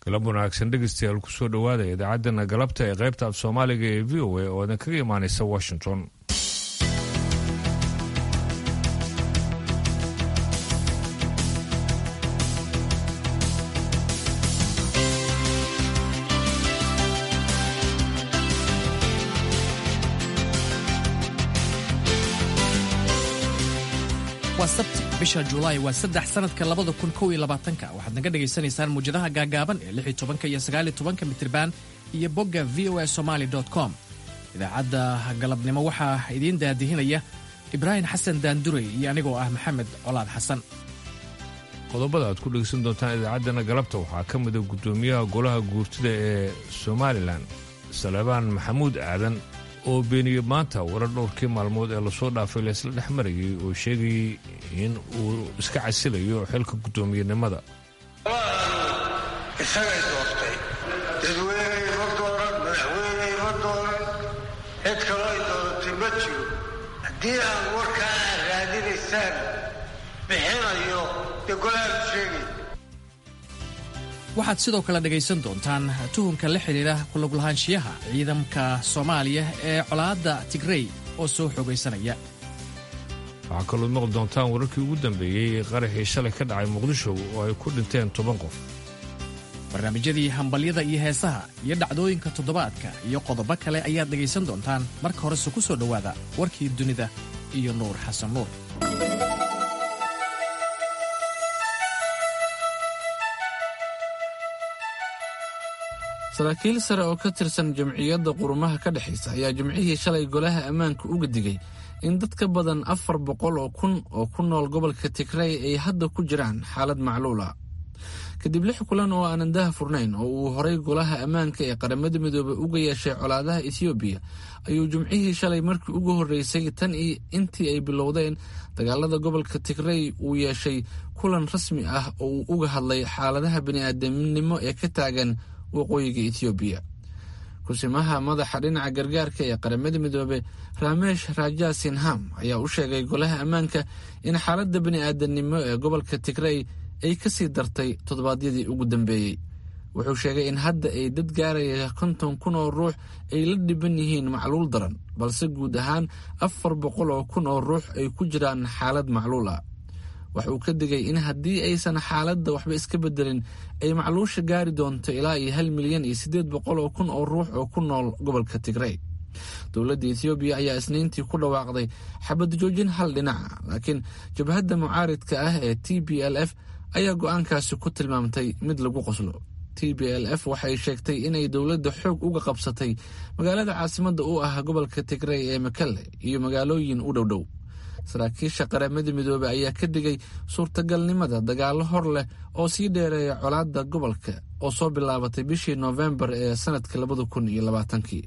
galab wanaagsan dhegeystayaal kusoo dhowaada idaacaddana galabta ee qaybta af soomaaliga ee v o a oo idin kaga imaanaysa washington waa sabti bisha julaay waa saddex sanadka labada kun kow iyo labaatanka waxaad naga dhagaysanaysaan muwjadaha gaagaaban ee lix iyo tobanka iyo sagaal iyo tobanka mitriban iyo bogga v o a somaali com idaacadda galabnimo waxaa idiin daadihinaya ibraahim xasan daandurey iyo anigoo ah maxamed colaad xasan qodobada aad ku dhegeysan doontaan idaacaddana galabta waxaa ka mida guddoomiyaha golaha guurtida ee somalilan salebaan maxamuud aadan oo beeniyey maanta warar dhowrkii maalmood ee lasoo dhaafay laysla dhex marayay oo sheegayay in uu iska casilayo xilka guddoomiyenimada isagay doortay dadweyney ma dooran madaxweyney ma dooran cid kaloo ay dooratay ma jiro haddii aan warkaa aad raadinaysaan bixinayo dee golahaadu sheegay waxaad sidoo kale dhegaysan doontaan tuhunka la xidhiidha kulaglahaanshiyaha ciidamka soomaaliya ee colaadda tigrey oo soo xoogaysanaya waxaa kaloo maqli doontaan wararkii ugu dambeeyey ee qaraxii shalay ka dhacay muqdisho oo ay ku dhinteen toban qof barnaamijyadii hambalyada iyo heesaha iyo dhacdooyinka toddobaadka iyo qodobo kale ayaad dhegaysan doontaan marka horese ku soo dhowaada warkii dunida iyo nuur xasan nuur saraakiil sare oo ka tirsan jamciyadda qurumaha ka dhexaysa ayaa jimcihii shalay golaha ammaanka uga digay in dad ka badan afar boqol oo kun oo ku nool gobolka tigrey ay hadda ku jiraan xaalad macluula kadib lix kulan oo aanan daha furnayn oo uu horay golaha ammaanka ee qaramada midoobey uga yeeshay colaadaha etoobiya ayuu jimcihii shalay markii ugu horreysay tan iyo intii ay bilowdeen dagaalada gobolka tigrey uu yeeshay kulan rasmi ah oo uu uga hadlay xaaladaha bini'aadamnimo ee ka taagan waqooyiga etoobiya kusimaha madaxa dhinaca gargaarka ee qaramada midoobe ramesh raja sinham ayaa u sheegay golaha ammaanka in xaaladda bini'aadanimo ee gobolka tigrey ay ka sii dartay toddobaadyadii ugu dambeeyey wuxuu sheegay in hadda ay dad gaaraya konton kun oo ruux ay la dhiban yihiin macluul daran balse guud ahaan afar boqol oo kun oo ruux ay ku jiraan xaalad macluul ah waxa uu ka digay in haddii aysan xaaladda waxba iska bedelin ay macluusha gaari doonto ilaa iyo hal milyan iyo siddeed boqol oo kun oo ruux oo ku nool gobolka tigrey dowladda etoobiya ayaa isniintii ku dhawaaqday xabad joojin hal dhinaca laakiin jabhadda mucaaridka ah ee t b l f ayaa go-aankaasi ku tilmaamtay mid lagu qoslo t b l f waxay sheegtay inay dowladda xoog uga qabsatay magaalada caasimadda u ah gobolka tigrey ee makale iyo magaalooyin u dhowdhow saraakiisha qaramada midoobey ayaa ka digay suurtagalnimada dagaallo hor leh oo sii dheereeya colaadda gobolka oo soo bilaabatay bishii noofembar ee sanadka labada kun iyo labaatankii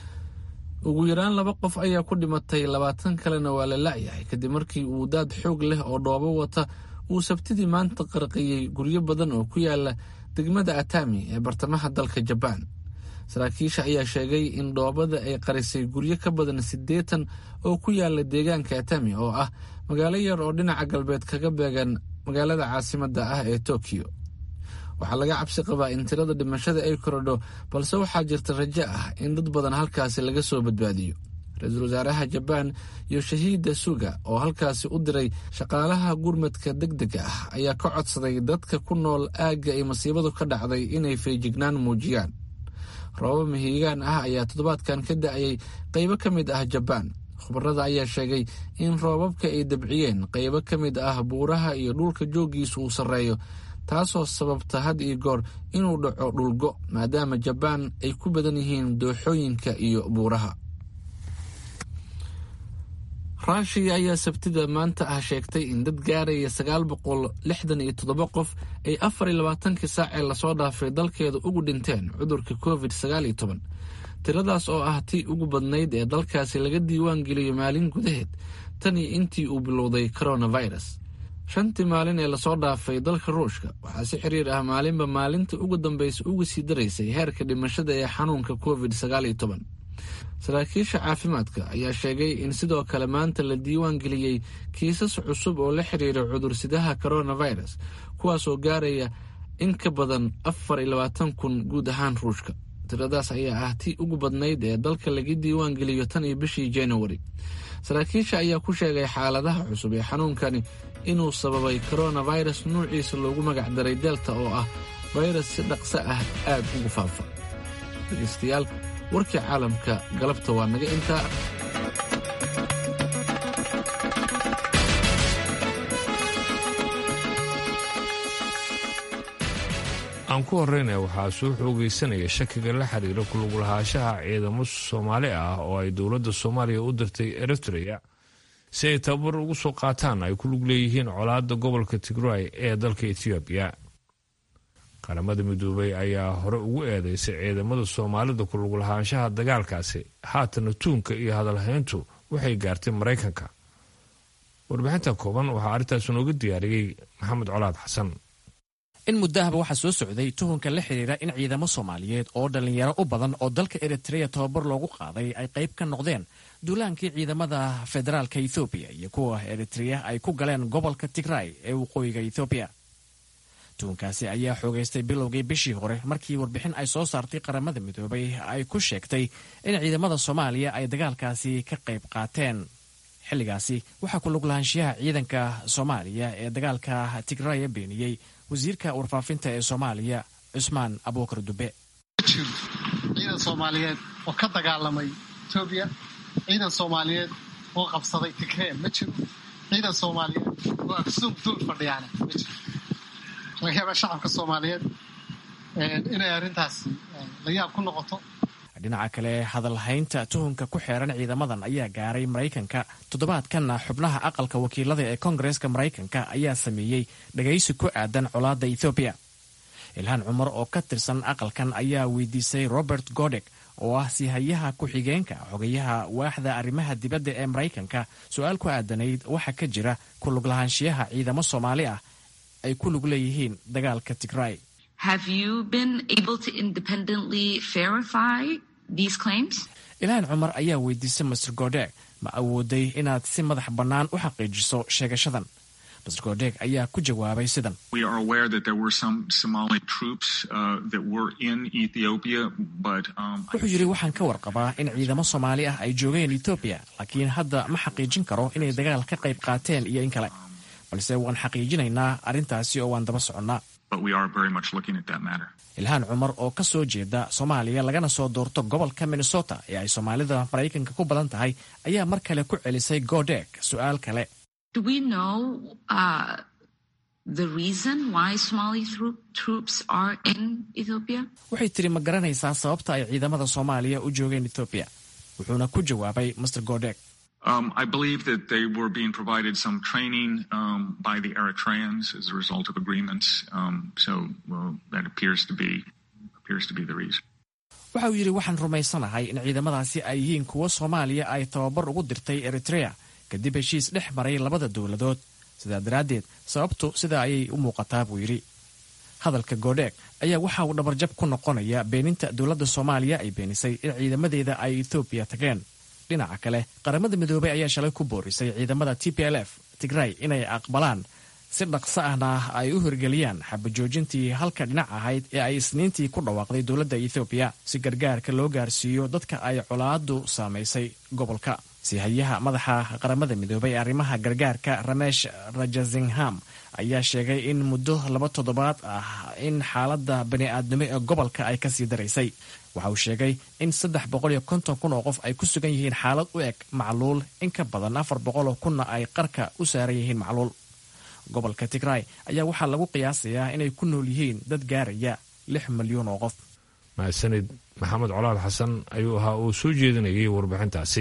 ugu yaraan laba qof ayaa ku dhimatay labaatan kalena waa la la'yahay kadib markii uu daad xoog leh oo dhoobo wata uu sabtidii maanta qarqiyey guryo badan oo ku yaala degmada atami ee bartamaha dalka jabaan saraakiisha ayaa sheegay in dhoobada ay qarisay guryo ka badan siddeetan oo ku yaala deegaanka atami oo ah magaalo yar oo dhinaca galbeed kaga beegan magaalada caasimadda ah ee tokiyo waxaa laga cabsi qabaa in tirada dhimashada ay korodho balse waxaa jirta rajo ah in dad badan halkaasi laga soo badbaadiyo ra-iisul wasaaraha jabaan yoshahida suga oo halkaasi u diray shaqaalaha gurmadka deg dega ah ayaa ka codsaday dadka ku nool aagga ay masiibadu ka dhacday inay feejignaan muujiyaan roobab mahiigaan ah ayaa toddobaadkan ka da-ayay qaybo ka mid ah jabaan khubarada ayaa sheegay in roobabka ay dabciyeen qaybo ka mid ah buuraha iyo dhulka jooggiisu uu sarreeyo taasoo sababta had iyo goor inuu dhaco dhulgo maadaama jabaan ay ku badan yihiin dooxooyinka iyo buuraha ruushiya ayaa sabtida maanta ah sheegtay in dad gaaraya sagaal boqol lixdan iyo toddoba qof ay afar iyo labaatankii saac ee lasoo dhaafay dalkeeda ugu dhinteen cudurka covid sagaal iyo toban tiradaas oo ah tii ugu badnayd ee dalkaasi laga diiwaan geliyo maalin gudaheed tan iyo intii uu bilowday coronavirus shantii maalin ee lasoo dhaafay dalka ruushka waxaa si xiriir ah maalinba maalinta ugu dambaysa uga sii daraysay heerka dhimashada ee xanuunka covid sagaal iyo toban saraakiisha caafimaadka ayaa sheegay in sidoo kale maanta la diiwaan geliyey kiisas cusub oo la xiriira cudursidaha coronavirus kuwaasoo gaaraya in ka badan afar iyo labaatan kun guud ahaan ruushka tiradaas ayaa ah tii ugu badnayd ee dalka laga diiwaan geliyo tan iyo bishii januari saraakiisha ayaa ku sheegay xaaladaha cusub ee xanuunkani inuu sababay coronavirus nuuciisa loogu magac daray delta oo ah fayrus si dhaqso ah aad ugu faafa dhegaystayaal warkii caalamka galabta waa naga intaa aan ku horreynaya waxaa soo xoogaysanaya shakiga la xiriira kuluglahaanshaha ciidamo soomaali ah oo ay dowladda soomaaliya u dirtay eritrea si ay tababar ugu soo qaataan ay ku lug leeyihiin colaadda gobolka tigray ee dalka etoobiya qaramada midoobay ayaa hore ugu eedeysay ciidamada soomaalida kuluglahaanshaha dagaalkaasi haatana tuunka iyo hadalhayntu waxay gaartay maraykanka warbixinta kooban waxaa arrintaas nooga diyaariyey maxamed colaad xasan in muddahaba waxaa soo socday tuhunka la xidhiira in ciidamo soomaaliyeed oo dhallinyaro u badan oo dalka eritreya tababar loogu qaaday ay qayb ka noqdeen duulaankii ciidamada federaalka ethoobiya iyo kuwa eritreya ay ku galeen gobolka tigray ee waqooyiga ethoobiya tuhunkaasi ayaa xoogaystay bilowgii bishii hore markii warbixin ay soo saartay qaramada midoobay ay ku sheegtay in ciidamada soomaaliya ay dagaalkaasi ka qayb qaateen xilligaasi waxaa ku luglahaanshiyaha ciidanka soomaaliya ee dagaalka tigraya beeniyey wasiirka warfaafinta ee soomaaliya cusmaan abuukar dube jiro ciidan soomaaliyeed oo ka dagaalamay etoobiya ciidan soomaaliyeed oo qabsaday tigree ma jiro ciidan soomaaliyeed oo aksuum dul fadhiyaana ma jiro laga yaabaa shacabka soomaaliyeed inay arrintaasi la yaab ku noqoto dhinaca kale hadalhaynta tuhunka ku xeeran ciidamadan ayaa gaaray maraykanka toddobaadkanna xubnaha aqalka wakiilada ee koongareeska maraykanka ayaa sameeyey dhagaysi ku aadan colaadda ethoobiya ilhaan cumar oo ka tirsan aqalkan ayaa weydiisay robert godek oo ah sihayaha ku-xigeenka xogayaha waaxda arrimaha dibadda ee maraykanka su-aal ku aadanayd waxa ka jira ku luglahaanshiyaha ciidamo soomaali ah ay ku lug leeyihiin dagaalka tigray ilhaan cumar ayaa weydiisay master godeg ma awooday inaad si madax bannaan u xaqiijiso sheegashadan master godeg ayaa ku jawaabay sidan wuxuu yidhi waxaan ka warqabaa in ciidamo soomaali ah ay joogeen etoobiya laakiin hadda ma xaqiijin karo inay dagaal ka qayb qaateen iyo in kale balse waan xaqiijinaynaa arrintaasi oo waan daba soconnaa ilhaan cumar oo ka soo jeeda soomaaliya lagana soo doorto gobolka minnesota ee ay soomaalida maraykanka ku badan tahay ayaa mar kale ku celisay godeg su-aal kale waxay tiri ma garanaysaa sababta ay ciidamada soomaaliya u joogeen etoobiya wuxuuna ku jawaabay master godeg Um, I believe that they were being provided some training um, by the Eritreans as a result of agreements. Um, so well, that appears to be appears to be the reason. waxa uu yidhi waxaan rumaysanahay in ciidamadaasi ay yihiin kuwo soomaaliya ay tababar ugu dirtay eritrea kadib heshiis dhex maray labada dowladood sidaa daraaddeed sababtu sidaa ayay u muuqataa buu yidhi hadalka godheeg ayaa waxa uu dhabarjab ku noqonaya beeninta dowladda soomaaliya ay beenisay in ciidamadeeda ay etoobiya tageen dhinaca kale qaramada midoobay ayaa shalay ku boorisay ciidamada t p l f tigray inay aqbalaan si dhaqso ahna ay u hirgeliyaan xabajoojintii halka dhinac ahayd ee ay isniintii ku dhawaaqday dowladda ethoobiya si gargaarka loo gaarsiiyo dadka ay colaadu saamaysay gobolka sihayaha madaxa qaramada midoobay ee arrimaha gargaarka ramesh rajasingham ayaa sheegay in muddo laba toddobaad ah in xaaladda bani-aadnimo ee gobolka ay kasii daraysay waxa uu sheegay in saddex boqol iyo konton kun oo qof ay ku sugan yihiin xaalad u eg macluul in ka badan afar boqol oo kunna ay qarka u saaran yihiin macluul gobolka tigray ayaa waxaa lagu qiyaasayaa inay ku nool yihiin dad gaaraya lix milyuun oo qof mahadsanid maxamed colaal xasan ayuu ahaa uu soo jeedinayay warbixintaasi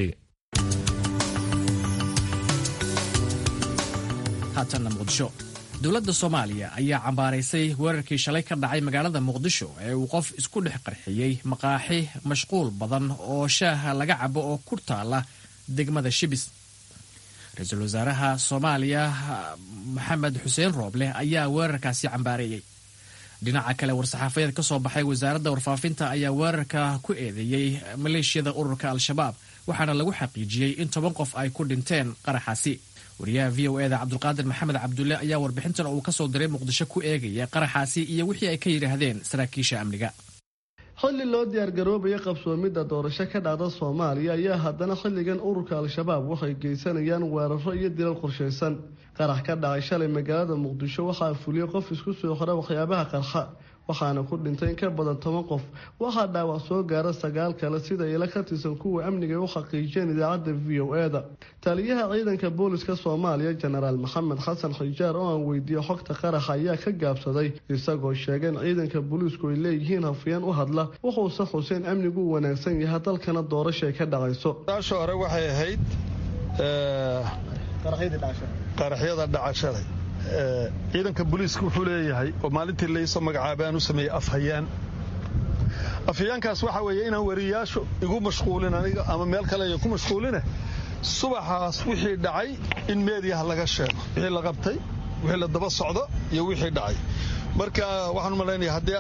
haatanna muqdisho dowladda soomaaliya ayaa cambaaraysay weerarkii shalay ka dhacay magaalada muqdisho ee uu qof isku dhex qarxiyey maqaaxi mashquul badan oo shaaha laga cabo oo ku taala degmada shibis ra-iisul wasaaraha soomaaliya maxamed xuseen rooble ayaa weerarkaasi cambaareeyey dhinaca kale war-saxaafadeed ka soo baxay wasaaradda warfaafinta ayaa weerarka ku eedeeyey maleeshiyada ururka al-shabaab waxaana lagu xaqiijiyey in toban qof ay ku dhinteen qaraxaasi wariyaha v o eda cabdulqaadir maxamed cabdulle ayaa warbixintan uu kasoo diray muqdisho ku eegaya qaraxaasi iyo wixii ay ka yidhaahdeen saraakiisha amniga xilli loo diyaargaroobaya qabsoomidda doorasho ka dhacda soomaaliya ayaa haddana xilligan ururka al-shabaab waxay geysanayaan weeraro iyo dilal qorshaysan qarax ka dhacay shalay magaalada muqdisho waxaa fuliyey qof isku soo xira waxyaabaha qarxa waxaana ku dhintay in ka badan toban qof waxaa dhaawac soo gaara sagaal kale sida ila ka tirsan kuwa amniga u xaqiijiyeen idaacadda v o e da taliyaha ciidanka booliska soomaaliya jenaraal maxamed xasan xijaar oo aan weydiiyey xogta qaraxa ayaa ka gaabsaday isagoo sheegay in ciidanka booliisku ay leeyihiin hafiyeen u hadla wuxuuse xuseen amnigu u wanaagsan yahay dalkana doorashay ka dhacayso taasha hore waxay ahayd qaraxyada dhacashalay ciidanka booliiska wuxuu leeyahay oo maalintii laysoo magacaabay aan u sameeyey afhayaan afhayaankaas waxaa weeye inaan wariyaashu igu mashquulin aniga ama meel kale ay ku mashquuline subaxaas wixii dhacay in meediyaha laga sheego wixii la qabtay wixii la daba socdo iyo wixii dhacay marka waxaan u malaynaya haddii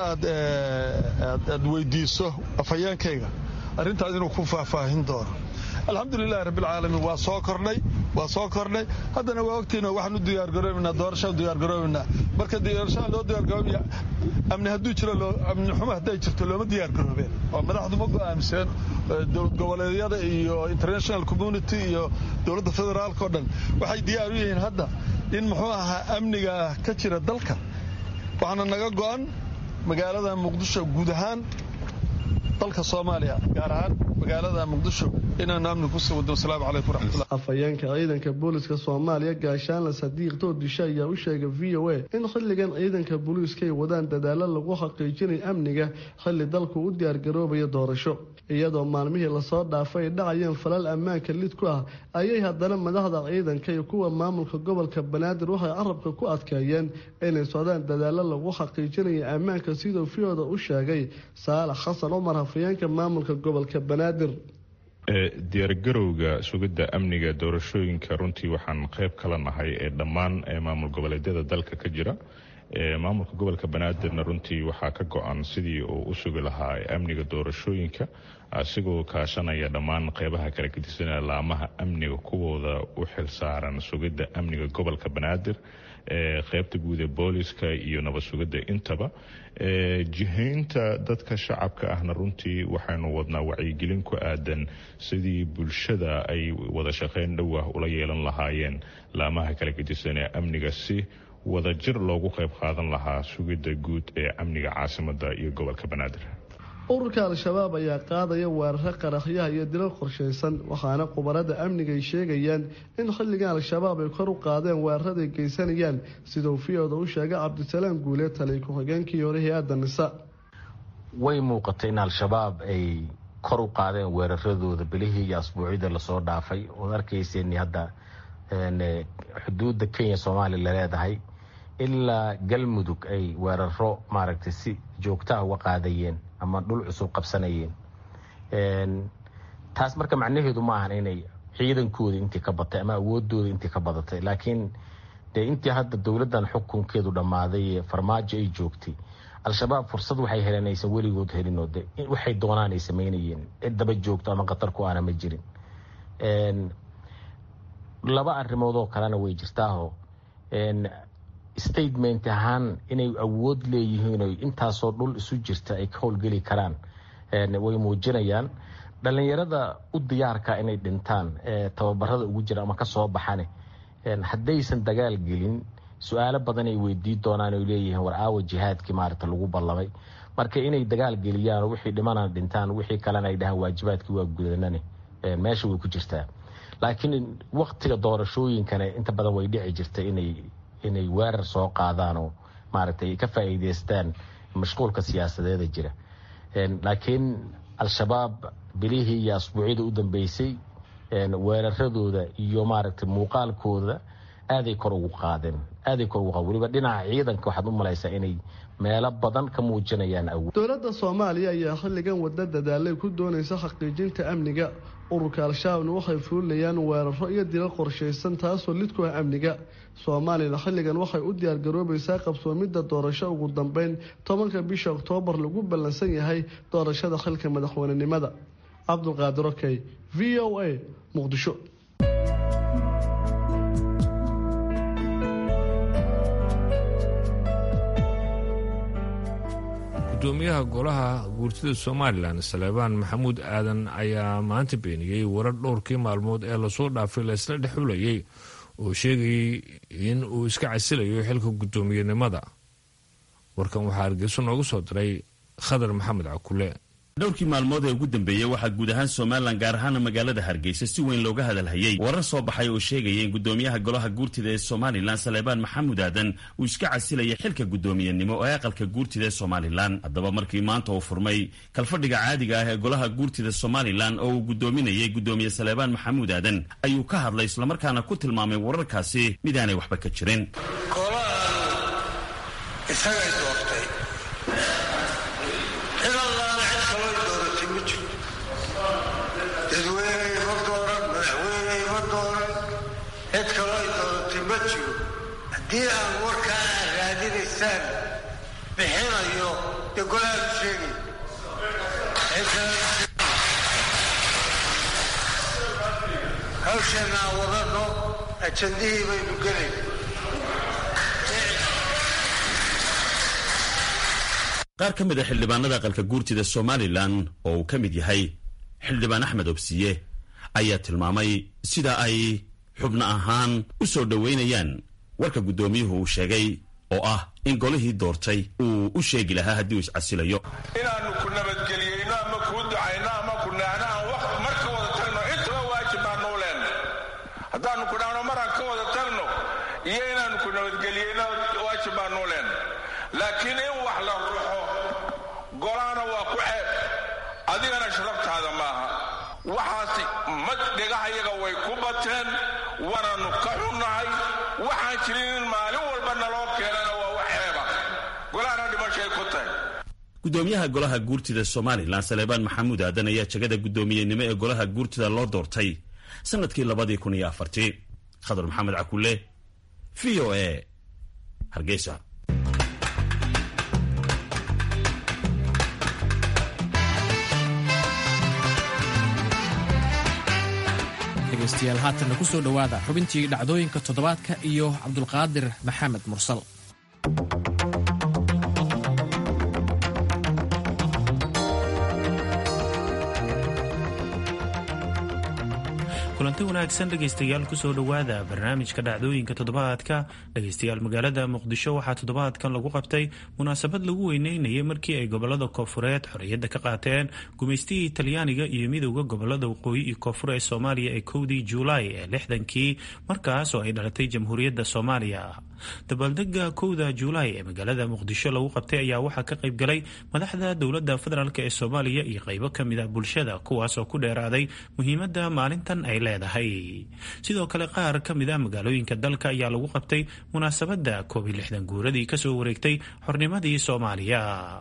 aad weydiiso afhayaankayga arrintaas inuu ku faahfaahin doono alxamdulilahi rabbilcaalamiin waa soo kordhay waa soo kordhay haddana waa ogtiino waxaan u diyaargaroobaynaa doorashaan diyaargaroobaynaa marka doorashaan loo diyaargaroobaya amni hadduu jiro amni xumo hadday jirto looma diyaargaroobeen oo madaxdu ma go'aamseen dowlad goboleedyada iyo international community iyo dowladda federaalka o dhan waxay diyaar u yihiin hadda in muxuu ahaa amniga ka jira dalka waxaana naga go'an magaalada muqdisho guud ahaan dalka soomaaliya gaar ahaan magaalada muqdisho inaanu amni kusii wado wasalaamu calaykum waraxmatullah afhayeenka ciidanka booliska soomaaliya gaashaanle sadiiq doodisho ayaa u sheegay v o a in xilligan ciidanka booliiska ay wadaan dadaalo lagu xaqiijinay amniga xilli dalku u diyaargaroobaya doorasho iyadoo maalmihii lasoo dhaafay ay dhacayeen falal ammaanka lid ku ah ayay haddana madaxda ciidanka iyo kuwa maamulka gobolka banaadir waxay carabka ku adkeeyeen inay socdaan dadaalo lagu xaqiijinaya ammaanka siduu fiyooda u sheegay saalax xasan cumar hafayeenka maamulka gobolka banaadir diyaargarowga sugidda amniga doorashooyinka runtii waxaan qayb kala nahay ee dhammaan maamul goboleedyada dalka ka jira maamulka gobolka banaadirna runtii waxaa ka go-an sidii uu u sugi lahaa amniga doorashooyinka asigoo kaashanaya dhammaan qeybaha kala gedisanaya laamaha amniga kuwooda u xilsaaran sugidda amniga gobolka banaadir qeybta guud ee booliska iyo nabad sugidda intaba jihaynta dadka shacabka ahna runtii waxaynu wadnaa wacyigelin ku aadan sidii bulshada ay wada shaqeyn dhow ah ula yeelan lahaayeen laamaha kala gedisan ee amniga si wadajir loogu qayb qaadan lahaa sugidda guud ee amniga caasimada iyo gobolka banaadir ururka al-shabaab ayaa qaadaya weeraro qaraxyaha iyo dilal qorshaysan waxaana khubarada amniga ay sheegayaan in xilligan al-shabaab ay kor u qaadeen weeraraday geysanayaan siduu fiyooda u sheegay cabdisalaam guule taliy ku-xigeenkii hore hay-adda nisa way muuqatay in al-shabaab ay kor u qaadeen weeraradooda bilihii iyo asbuucyada lasoo dhaafay ood arkayseen hadda xuduudda kenya soomaaliya laleedahay ilaa galmudug ay weeraro maaragtay si joogtaha uga qaadayeen ama dhul cusub qabsanayeen taas marka macnaheedu ma ahan inay ciidankooda intii ka batay ama awoodooda intii ka badatay laakiin dee intii hadda dowladdan xukunkeedu dhammaaday ee farmaajo ay joogtay al-shabaab fursad waxay heleen aysan weligood helinoo de waxay doonaan ay samaynayeen cid daba joogto ama khatar ku aana ma jirin laba arrimood oo kalena way jirtaaho statement ahaan inay awood leeyihiin o intaasoo dhul isu jirta ay ka howlgeli karaan way muujinayaan dhalinyarada u diyaarka inay dhintaan tababarada ugu jira ama kasoo baxane haddaysan dagaal gelin su-aalo badan ay weydii doonaan o leeyihiin war aawa jihaadkii maarata lagu ballamay marka inay dagaal geliyaan oo wixii dhimana dhintaan wixii kalena ay dhahaan waajibaadkii waa gudanane meesha way ku jirtaa laakiin waktiga doorashooyinkana inta badan way dhici jirta inay inay weerar soo qaadaan oo maaragtay ay ka faa'iideystaan mashquulka siyaasadeeda jira laakiin al-shabaab bilihii iyo asbuucyada u dambeysay weeraradooda iyo maaragtay muuqaalkooda aaday kor ugu qaadeen aaday kor ugu qaadeen weliba dhinaca ciidanka waxaad u malaysaa inay meelo badan ka muujinayaan awood dowladda soomaaliya ayaa xilligan wadda dadaalay ku doonaysa xaqiijinta amniga ururka al-shabaabna waxay fuulinayaan weeraro iyo dilal qorshaysan taasoo lid ku ah amniga soomaaliyana xilligan waxay u diyaargaroobaysaa qabsoomidda doorasho ugu dambeyn tobanka bisha oktoobar lagu ballansan yahay doorashada xilka madaxweynenimada cabdulqaadir okey v o a muqdisho gudoomiyaha golaha guurtida somalilan saleebaan maxamuud aadan ayaa maanta beeniyey warar dhowrkii maalmood ee lasoo dhaafay laysla dhexulayay oo sheegayay in uu iska casilayo xilka guddoomiyenimada warkan waxaa hargeyso noogu soo diray khadar maxamed cakule dhowrkii maalmood ee ugu dambeeyey waxaa guud ahaan somalilan gaar ahaana magaalada hargeysa si weyn looga hadalhayey warar soo baxay oo sheegaya in gudoomiyaha golaha guurtida ee somalilan saleebaan maxamuud aadan uu iska casilayay xilka guddoomiyenimo ee aqalka guurtida ee somalilan haddaba markii maanta uu furmay kalfadhiga caadiga ah ee golaha guurtida somalilan oo uu guddoominayay guddoomiye saleebaan maxamuud aadan ayuu ka hadlay islamarkaana ku tilmaamay wararkaasi midaanay waxba ka jirin haddii aan warkaa aad raadinaysaan bixinayo dee golahaadu sheegay hawsheena aan wadano ajandihii baynu gelayn qaar ka mid a xildhibaanada aqalka guurtida somalilan oo uu ka mid yahay xildhibaan axmed obsiye ayaa tilmaamay sida ay xubno ahaan u soo dhoweynayaan warka guddoomiyuhu uu sheegay oo ah in golihii doortay uu u sheegi lahaa haddii uu iscasilayo inaannu ku nabadgeliyeyno ama kuu ducayno ama ku naahno aan wax mar ka wada tagno intaba waajib baanuu leenna haddaannu ku dhahno maraan ka wada tagno iyo inaannu ku nabadgeliyeyno waajib baanuu leenna laakiin in wax la ruxo golaana waa ku ceeb adigana sharabtaada maaha waxaasi mad dhegahayaga way ku bateen waananu ka xunnahay waxaan jirin in maalin walba naloo keenana waa wax ceeba golahana dhimashay ku tahay gudoomiyaha golaha guurtida somalilan saleebaan maxamuud aadan ayaa jegada guddoomiyenimo ee golaha guurtida loo doortay sanadkii labadii kun iyo afartii khadar maxamed cakule v o a hargeysa dhegaystayaal haatanna ku soo dhowaada xubintii dhacdooyinka toddobaadka iyo cabdulqaadir maxamed mursal kulanti wanaagsan dhegaystayaal kusoo dhowaada barnaamijka dhacdooyinka toddobaadka dhegaystayaal magaalada muqdisho waxaa toddobaadkan lagu qabtay munaasabad lagu weyneynayay markii ay gobolada koofureed xorriyadda ka qaateen gumaystihii talyaaniga iyo midowda gobolada waqooyi iyo koonfur ee soomaaliya ee kowdii juulaay ee lixdankii markaas oo ay dhalatay jamhuuriyadda soomaaliya dabaaldega kowda juulaay ee magaalada muqdisho lagu qabtay ayaa waxaa ka qayb galay madaxda dowladda federaalk ee soomaaliya iyo qaybo ka mid a bulshada kuwaas oo ku dheeraaday muhiimadda maalintan ay leedahay sidoo kale qaar ka mid a magaalooyinka dalka ayaa lagu qabtay munaasabadda koob iyo lixdan guuradii kasoo wareegtay xornimadii soomaaliya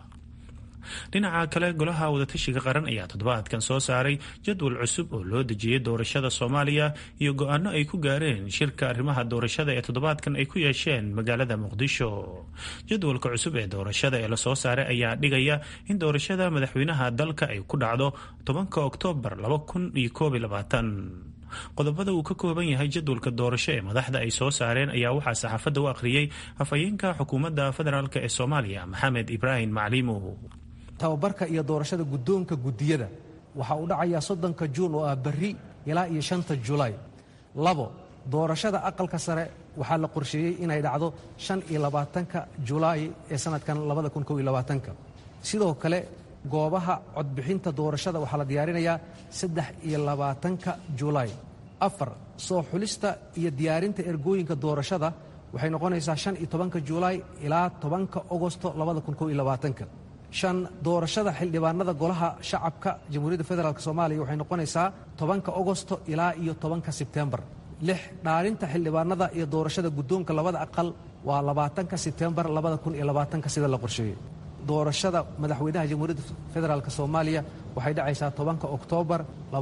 dhinaca kale golaha wadatashiga qaran ayaa toddobaadkan soo saaray jadwal cusub oo loo dejiyey doorashada soomaaliya iyo go-aano ay ku gaareen shirka arrimaha doorashada ee toddobaadkan ay ku yeesheen magaalada muqdisho jadwalka cusub ee doorashada ee lasoo saaray ayaa dhigaya in doorashada madaxweynaha dalka ay ku dhacdo tobanka oktoobar laba kun iyo koob iyo labaatan qodobada uu ka kooban yahay jadwalka doorasho ee madaxda ay soo saareen ayaa waxaa saxaafadda u akhriyey afhayeenka xukuumadda federaalk ee soomaaliya maxamed ibraahim macliimo tababarka iyo doorashada guddoonka guddiyada waxa uu dhacayaa soddonka juun oo ah berri ilaa iyo shanta julaay labo doorashada aqalka sare waxaa la qorsheeyey inay dhacdo shan iyo labaatanka julaay ee sannadkan labada kun kow iyo labaatanka sidoo kale goobaha codbixinta doorashada waxaa la diyaarinayaa saddex iyo labaatanka julaay afar soo xulista iyo diyaarinta ergooyinka doorashada waxay noqonaysaa shan iyo tobanka julaay ilaa tobanka ogosto labada kun kow iyo labaatanka shan doorashada xildhibaanada golaha shacabka jamhuuriyadda federaalk soomaaliya waxay noqonaysaa tobanka ogosto ilaa iyo tobanka sebtembar lix dhaarinta xildhibaanada iyo doorashada guddoonka labada aqal waa labaatanka sebtembar labada kun iyo labaatanka sida la qorsheeyey doorashada madaxweynaha jamhuuriyadda federaalk soomaaliya waxay dhacaysaa tobanka oktoobar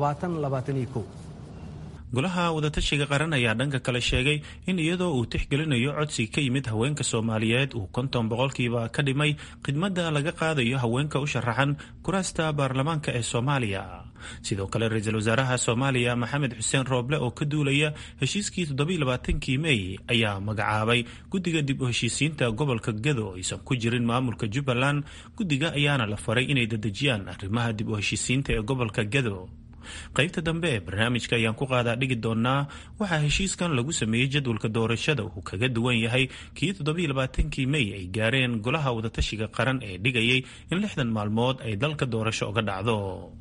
golaha wadatashiga qaran ayaa dhanka kale sheegay in iyadoo uu tixgelinayo codsi ka yimid haweenka soomaaliyeed uu konton boqolkiiba ka dhimay khidmadda laga qaadayo haweenka u sharaxan kuraasta baarlamaanka ee soomaaliya sidoo kale ra-iisul wasaaraha soomaaliya maxamed xuseen rooble oo ka duulaya heshiiskii toddobailabaatankii mey ayaa magacaabay guddiga dib u heshiisiinta gobolka gado aysan ku jirin maamulka jubbaland guddiga ayaana la faray inay dedejiyaan arrimaha dib u heshiisiinta ee gobolka gado qaybta dambe ee barnaamijka ayaan ku qaadaa dhigi doonaa waxaa heshiiskan lagu sameeyey jadwalka doorashada uu kaga duwan yahay kii toddobailabaatankii mey ay gaareen golaha wadatashiga qaran ee dhigayay in lixdan maalmood ay dalka doorasho uga dhacdo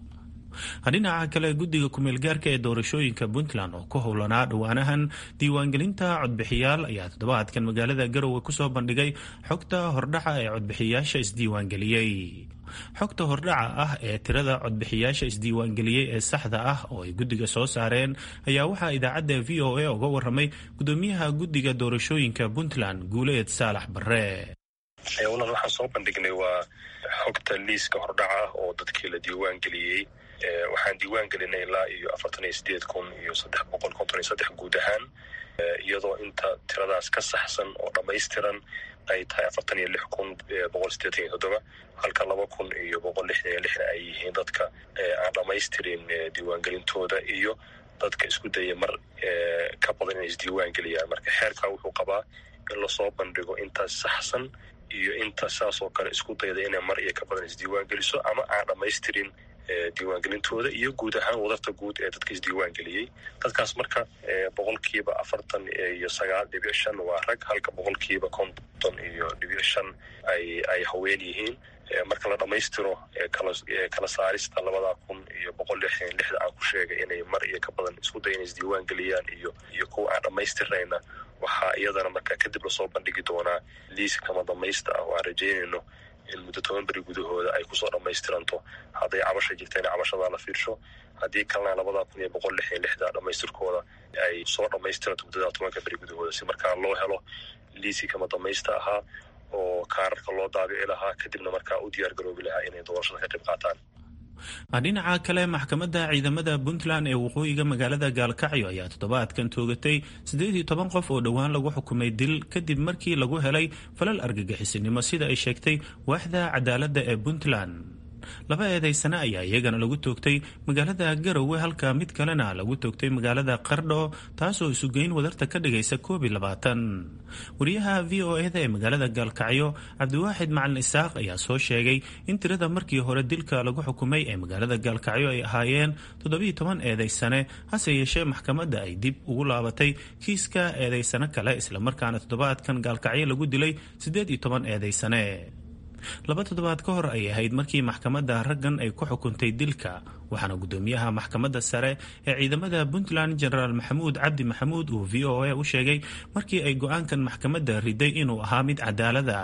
dhinaca kale guddiga kumeelgaarka ee doorashooyinka puntland oo ku howlanaa dhowaanahan diiwaangelinta codbixiyaal ayaa toddobaadkan magaalada garowe kusoo bandhigay xogta hordhaca ee codbixiyaasha isdiiwaangeliyey xogta hordhaca ah ee tirada codbixiyaasha isdiiwaangeliyey ee saxda ah oo ay guddiga soo saareen ayaa waxaa idaacadda v o a uga waramay gudoomiyaha guddiga doorashooyinka puntland guuleed saalax barre walaal waxaan soo bandhignay waa xogta liiska hordhaca ah oo dadkii la diiwaangeliyey waxaan diiwaan gelinay ilaa iyo afartan iyo sideed kun iyo saddex boqol konton iyo saddex guud ahaan iyadoo inta tiradaas ka saxsan oo dhammaystiran ay tahay afartan iyo lix kun boqol sideetan iyo toddoba halka laba kun iyo boqol lixdan iyo lixna ay yihiin dadka aan dhammaystirin diiwaangelintooda iyo dadka isku daya mar ka badan inay isdiiwaan geliyaan marka xeerkaa wuxuu qabaa in lasoo bandhigo intaas saxsan iyo inta saas oo kale isku dayda inay mar iyo ka badan isdiiwaan geliso ama aan dhammaystirin diiwaangelintooda iyo guud ahaan wadarta guud ee dadka isdiiwaan geliyey dadkaas marka boqolkiiba afartan iyo sagaal dhibic shan waa rag halka boqolkiiba konton iyo dhibic shan ay ay haween yihiin marka la dhammaystiro kala saarista labada kun iyo boqol lixdan lixda aan ku sheegay inay mar iyo ka badan isku day inay isdiiwaan geliyaan iyo iyo kuwa aan dhammaystirnayna waxaa iyadana marka kadib lasoo bandhigi doonaa liiska kama dhamaysta ah oo aan rajeynayno in muddo toban beri gudahooda ay kusoo dhammaystiranto hadday cabasha jirtayna cabashadaa la fiirsho haddii kalena labada kun iyo boqol lix iyo lixda dhammaystirkooda ay soo dhammaystiranto muddada tobanka beri gudahooda si markaa loo helo liiskii kama dhamaysta ahaa oo kaararka loo daabici lahaa kadibna markaa u diyaar garoobi lahaa inay doorashada ka qayb qaataan dhinaca kale maxkamadda ciidamada puntland ee waqooyiga magaalada gaalkacyo ayaa toddobaadkan toogatay siddeed iyo toban qof oo dhowaan lagu xukumay dil kadib markii lagu helay falal argagixisinimo sida ay sheegtay waaxda cadaaladda ee puntland laba eedaysane ayaa iyagana lagu toogtay magaalada garowe halka mid kalena lagu toogtay magaalada qardho taasoo isugeyn wadarta ka dhigaysa koob iyo labaatan wariyaha v o eda ee magaalada gaalkacyo cabdiwaaxid macalin isaaq ayaa soo sheegay in tirada markii hore dilka lagu xukumay ee magaalada gaalkacyo ay ahaayeen toddobiiyo toban eedaysane hase yeeshee maxkamadda ay dib ugu laabatay kiiska eedaysane kale islamarkaana toddobaadkan gaalkacyo lagu dilay siddeed iyo toban eedaysane laba toddobaad ka hor ay ahayd markii maxkamadda raggan ay ku xukuntay dilka waxaana guddoomiyaha maxkamadda sare ee ciidamada puntland genaraal maxamuud cabdi maxamuud uu v o a u sheegay markii ay go-aankan maxkamadda riday inuu ahaa mid cadaalada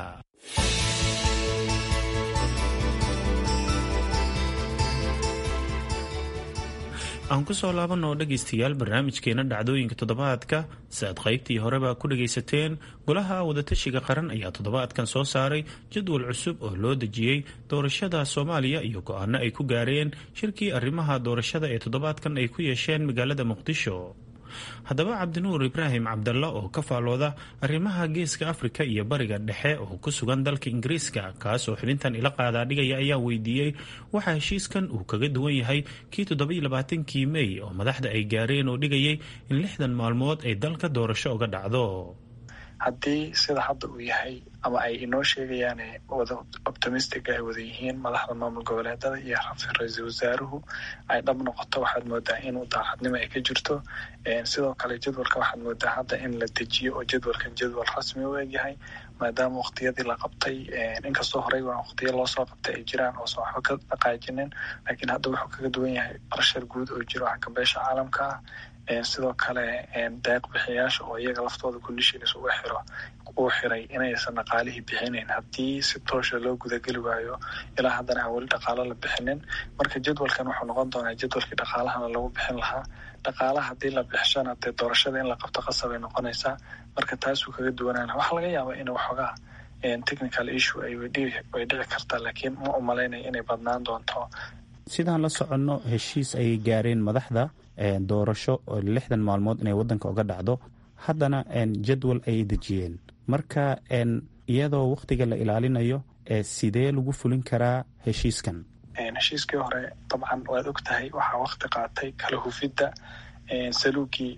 aan kusoo laabanoo dhegaystayaal barnaamijkeena dhacdooyinka toddobaadka si aad qaybtii horeba ku dhagaysateen golaha wadatashiga qaran ayaa toddobaadkan soo saaray jadwal cusub oo loo dejiyey doorashada soomaaliya iyo go-aano ay ku gaareen shirkii arrimaha doorashada ee toddobaadkan ay ku yeesheen magaalada muqdisho haddaba cabdinuur ibraahim cabdalla oo ka faalooda arrimaha geeska afrika iyo bariga dhexe oo ku sugan dalka ingiriiska kaas oo xubintan ila qaadaa dhigaya ayaa weydiiyey waxaa heshiiskan uu kaga duwan yahay kii toddobaiyo labaatankii mey oo madaxda ay gaareen oo dhigayay in lixdan maalmood ay dalka doorasho uga dhacdo haddii sida hadda uu yahay ama ay inoo sheegayaan wada optimistic ay wada yihiin madaxda maamul goboleedada iyo ra-iisul wasaaruhu ay dhab noqoto waxaad moodaa inuu daacadnimo ay ka jirto sidoo kale jadwalka waxaad moodaa hadda in la dejiyo oo jadwalkan jadwal rasmi u egyahay maadaama waqtiyadii la qabtay inkastoo horey waa waqtiya loosoo qabtay ay jiraan oosan waxba ka dhaqaajinin laakiin hadda wuxuu kaga duwan yahay barshar guud oo jiro xagga beesha caalamka ah sidoo kale deeq bixiyaasha oo iyaga laftooda conditions uga xiro uu xiray inaysan dhaqaalihii bixinayn haddii si toosha loo gudageli waayo ilaa haddana aan weli dhaqaalo la bixinin marka jadwalkan wuxuu noqon doonaa jadwalkii dhaqaalahana lagu bixin lahaa dhaqaalaha haddii la bixishana dee doorashada in la qabto qasab ay noqonaysaa marka taasuu kaga duwanaana waxaa laga yaabaa in waxoogaa technical issue ay way dhici kartaa laakiin ma umalaynaya inay badnaan doonto sidaan la soconno heshiis ayay gaareen madaxda doorasho oo lixdan maalmood inay wadanka uga dhacdo haddana jadwal ayay dejiyeen marka iyadoo wakhtiga la ilaalinayo sidee lagu fulin karaa heshiiskan heshiiskii hore dabcan waad og tahay waxaa wakti qaatay kala hufidda saluugii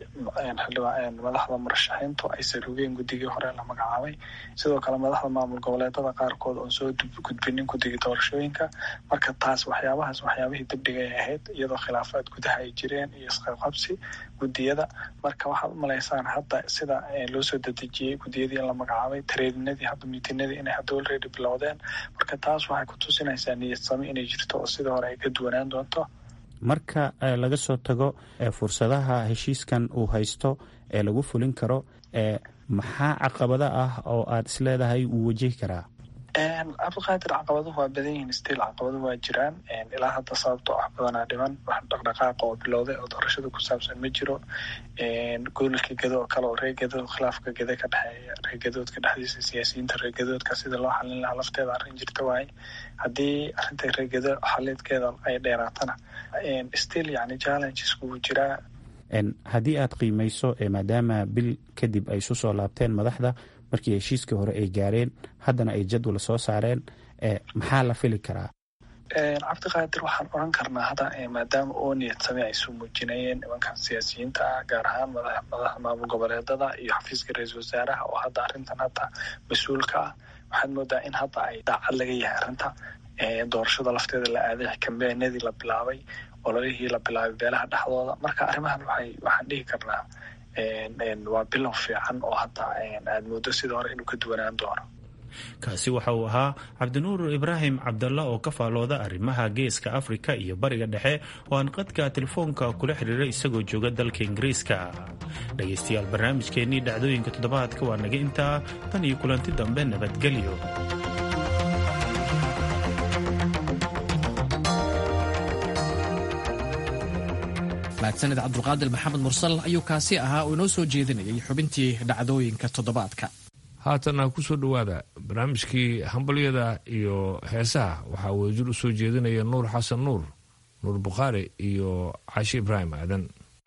madaxda murashaxiintu ay saluugeen guddigii hore la magacaabay sidoo kale madaxda maamul goboleedada qaarkood oon soo gudbinin guddigii doorashooyinka marka taas waxyaabahaas waxyaabihii dibdhiga ay ahayd iyadoo khilaafaad gudaha ay jireen iyo isqaqabsi guddiyada marka waxaad umalaysaan hadda sida loo soo dedejiyey guddiyadii in la magacaabay tareedinadii hadda miitinadii inay hadda already bilowdeen marka taas waxay ku tusinaysaa niyad sami inay jirto oo sidii hore ay ka duwanaan doonto marka laga soo tago fursadaha heshiiskan uu haysto ee lagu fulin karo maxaa caqabada ah oo aad isleedahay wuu wajihi karaa cabdiqaadir caqabaduhu waa badan yihiin stiil caqabaduhu waa jiraan ilaa hadda sababto wax badanaa dhiman wax dhaqdhaqaaqa oo bilowday oo doorashada ku saabsan ma jiro goolka gedo oo kale oo reegedo khilaafka gede ka dhexeeya reegadoodka dhexdiisa siyaasiyiinta reegadoodka sida loo xalin lahaa lafteeda arrin jirta waaye haddii arrinta reegado xalidkeeda ay dheeraatana still yani challenges wuu jiraa haddii aad qiimeyso maadaama bil kadib ay isu soo laabteen madaxda markii heshiiskii hore ay gaareen haddana ay jadwal soo saareen maxaa la fili karaa cabdiqaadir waxaan odran karnaa hadda maadaama oo niyad same ay soo muujinayeen nimankan siyaasiyiinta ah gaar ahaan madaxda maamul goboleedada iyo xafiiska ra-iisul wasaaraha oo hadda arrintan hadda mas-uulka ah waxaad moodaa in hadda ay daacad laga yahay arrinta doorashada lafteeda la aaday kambeenadii la bilaabay ololihii la bilaabay beelaha dhexdooda marka arrimahan waxay waxaan dhihi karnaa waa bilow fiican oo hadda aad moodo sida hore inuu ka duwanaan doono kaasi waxa uu ahaa cabdinuur ibraahim cabdalla oo ka faalooda arrimaha geeska afrika iyo bariga dhexe oo aan qadka telefoonka kula xiriiray isagoo jooga dalka ingiriiska dhegaystayaal barnaamijkeennii dhacdooyinka toddobaadka waa naga intaa tan iyo kulanti dambe nabadgelyo mahadsanid cabdulqaadir maxamed mursal ayuu kaasi ahaa oo inoo soo jeedinayay xubintii dhacdooyinka toddobaadka haatana ku soo dhowaada barnaamijkii hambalyada iyo heesaha waxaa wadajir u soo jeedinaya nuur xasan nuur nuur bukhaari iyo cashi ibraahim aadan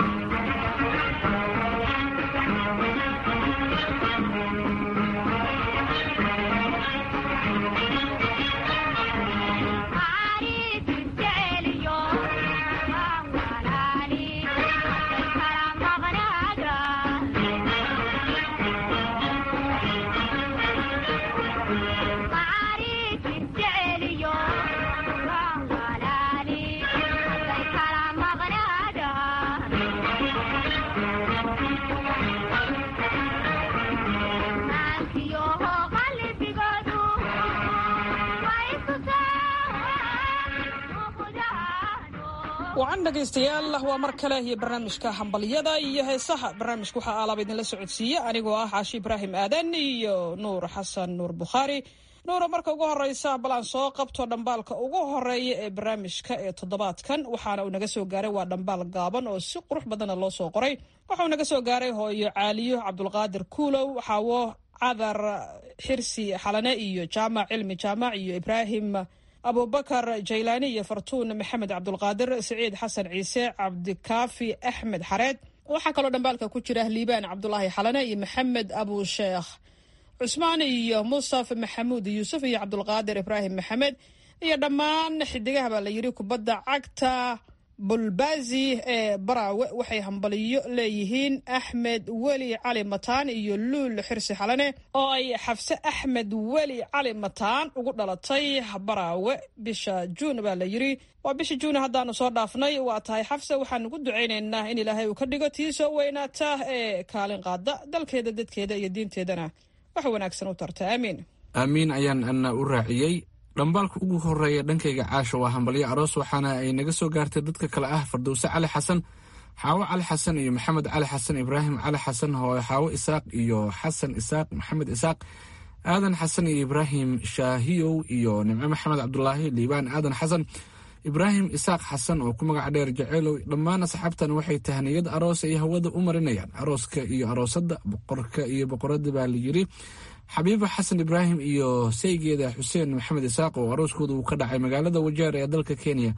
wacan dhegaystayaal waa mar kale iyo barnaamijka hambalyada iyo heesaha barnaamijka waxaa aalaaba idinla socodsiiye anigoo ah caashi ibraahim aadan iyo nuur xasan nuur bukhaari nuura marka ugu horeysa bal aan soo qabto dhambaalka ugu horeeya ee barnaamijka ee toddobaadkan waxaana uu naga soo gaaray waa dhambaal gaaban oo si qurux badana loo soo qoray waxauu naga soo gaaray hooyo caaliyo cabdulqaadir kuulow xaawo cadar xirsi xalane iyo jaamac cilmi jaamac iyo ibraahim abubakar jaylaani iyo fartuun maxamed cabdulqaadir siciid xasan ciise cabdikaafi axmed xareed waxaa kaloo dhambaalka ku jira liibaan cabdulaahi xalane iyo maxamed abusheekh cusmaan iyo mustafa maxamuud yuusuf iyo cabdulqaadir ibraahim maxamed iyo dhammaan xidigaha baa la yidhi kubadda cagta bulbazi ee baraawe waxay hambaliyo leeyihiin axmed weli cali mataan iyo luul xirsi xalane oo ay xafse axmed weli cali mataan ugu dhalatay baraawe bisha juun baa la yidhi waa bisha juun haddaanu soo dhaafnay waa tahay xafse waxaan ugu ducaynaynaa in ilaahay uu ka dhigo tii soo weynaata ee kaalin qaada dalkeeda dadkeeda iyo diinteedana wax wanaagsan u tarta aamiin aamiin ayaan ana u raaciyey dhambaalka ugu horeeya dhankayga caasha waa hambalyo aroos waxaana ay naga soo gaartay dadka kale ah fardowse cali xasan xaawo cali xasan iyo maxamed cali xasan ibraahim cali xasan xaawo isaaq iyo xasan isaaq maxamed isaaq aadan xasan iyo ibraahim shaahiyow iyo nimco maxamed cabdulaahi liibaan aadan xasan ibraahim isaaq xasan oo ku magac dheer jaceylow dhammaan asxaabtan waxay tahniyad aroos ay hawada u marinayaan arooska iyo aroosadda boqorka iyo boqoradda baa la yidhi xabiiba xasan ibraahim iyo saygeeda xuseen maxamed isaaq oo arooskooda uu ka dhacay magaalada wajeer ee dalka kenya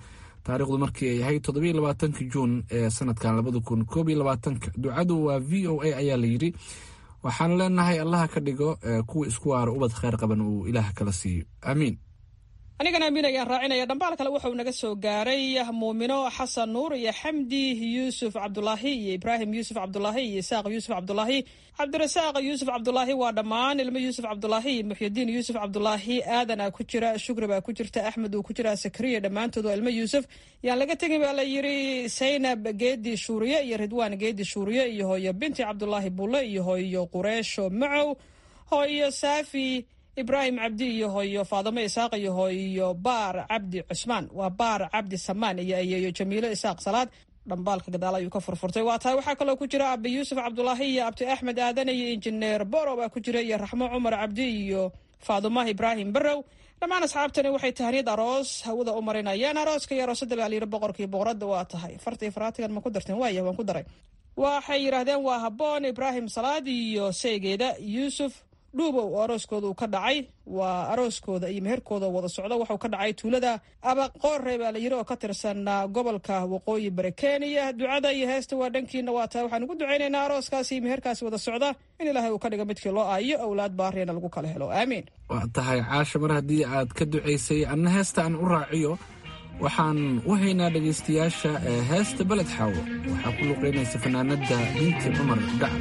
taariikhdu markii ay ahayd toddobiyo labaatanka juun ee sanadkan labada kun koob iyo labaatanka ducadu waa v o a ayaa la yidhi waxaan leenahay allaha ka dhigo kuwa isku waaro ubad kheyr qaban uu ilaah kala siiyo aamiin anigana amiin ayaan raacinaya dhambaal kale wuxuu naga soo gaaray muumino xasan nuur iyo xamdi yuusuf cabdulaahi iyo ibraahim yuusuf cabdulaahi iyo isaaq yuusuf cabdulaahi cabdirasaaq yuusuf cabdulaahi waa dhammaan ilmo yuusuf cabdulaahi iyo muxyidiin yuusuf cabdulaahi aadan aa ku jira shukri baa ku jirta axmed uu ku jira sakariya dhammaantood waa ilmo yuusuf yaan laga tegin baa la yiri saynab geedi shuuriye iyo ridwaan geedi shuuriye iyo hooyo binti cabdulaahi bulle iyo hooyo qureesho macow hooyo saafi ibraahim cabdi iyo hooyo faadamo isaaq iyo hooyo baar cabdi cusmaan waa baar cabdi samaan iyo ayeeyo jamiilo isaaq salaad dhambaalka gadaal ayuu ka furfurtay waa tahay waxaa kaloo ku jira abi yuusuf cabdulaahi iyo abdi axmed aadan iyo injineer boro baa ku jira iyo raxmo cumar cabdi iyo faadumah ibraahim barow dhammaan asxaabtani waxay tahniyad aroos hawada u marinayaan arooska iyo aroosada baa layidhi boqorkii boqoradda waa tahay fartii faraatigan ma ku darteen waaya waan ku daray waxay yidhaahdeen waa habboon ibraahim salaad iyo seegeeda yuusuf dhuubow oo arooskooda uu ka dhacay waa arooskooda iyo meherkooda wada socda waxuu ka dhacay tuulada abaqoore baa la yiri oo ka tirsan gobolka waqooyi bari kenya ducada iyo heesta waa dhankiina waa tahay waxaan ugu ducaynaynaa arooskaasi iyo meherkaasi wada socda in ilaahay uu ka dhigo midkii loo aayo awlaad baariina lagu kala helo aamiin waa tahay caasha mar haddii aad ka ducaysay anna heesta aan u raaciyo waxaan u haynaa dhegaystayaasha heesta beled xaawo waxaa ku luqaynaysa fanaanada binti cumar gacal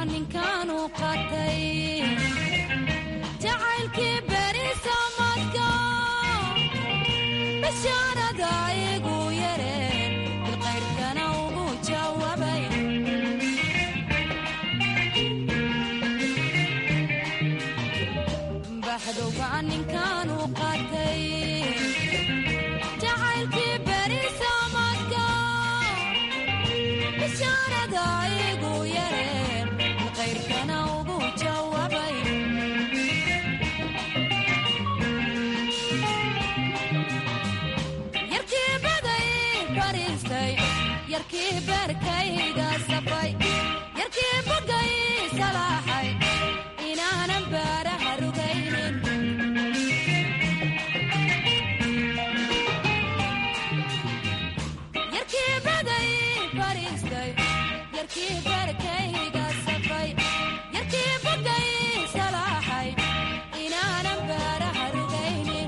ninkaanu qatay jacaylkii berisamadka bishaarada igu yareen bilqayrkana ugu jawaabay baxdowga ninkaanu qatay jacaylkii berisamadka bishaarada igu yareen bilqayrkana ugu jawaabay yarkii baday fariistay yarkii beerkayga safay yarkii bogay salaaxay inaanan baaraha rugaynin yarkii baday fariistay yarkii beerkayga safay yarkii bogay salaaxay inaanan baaraha rugaynin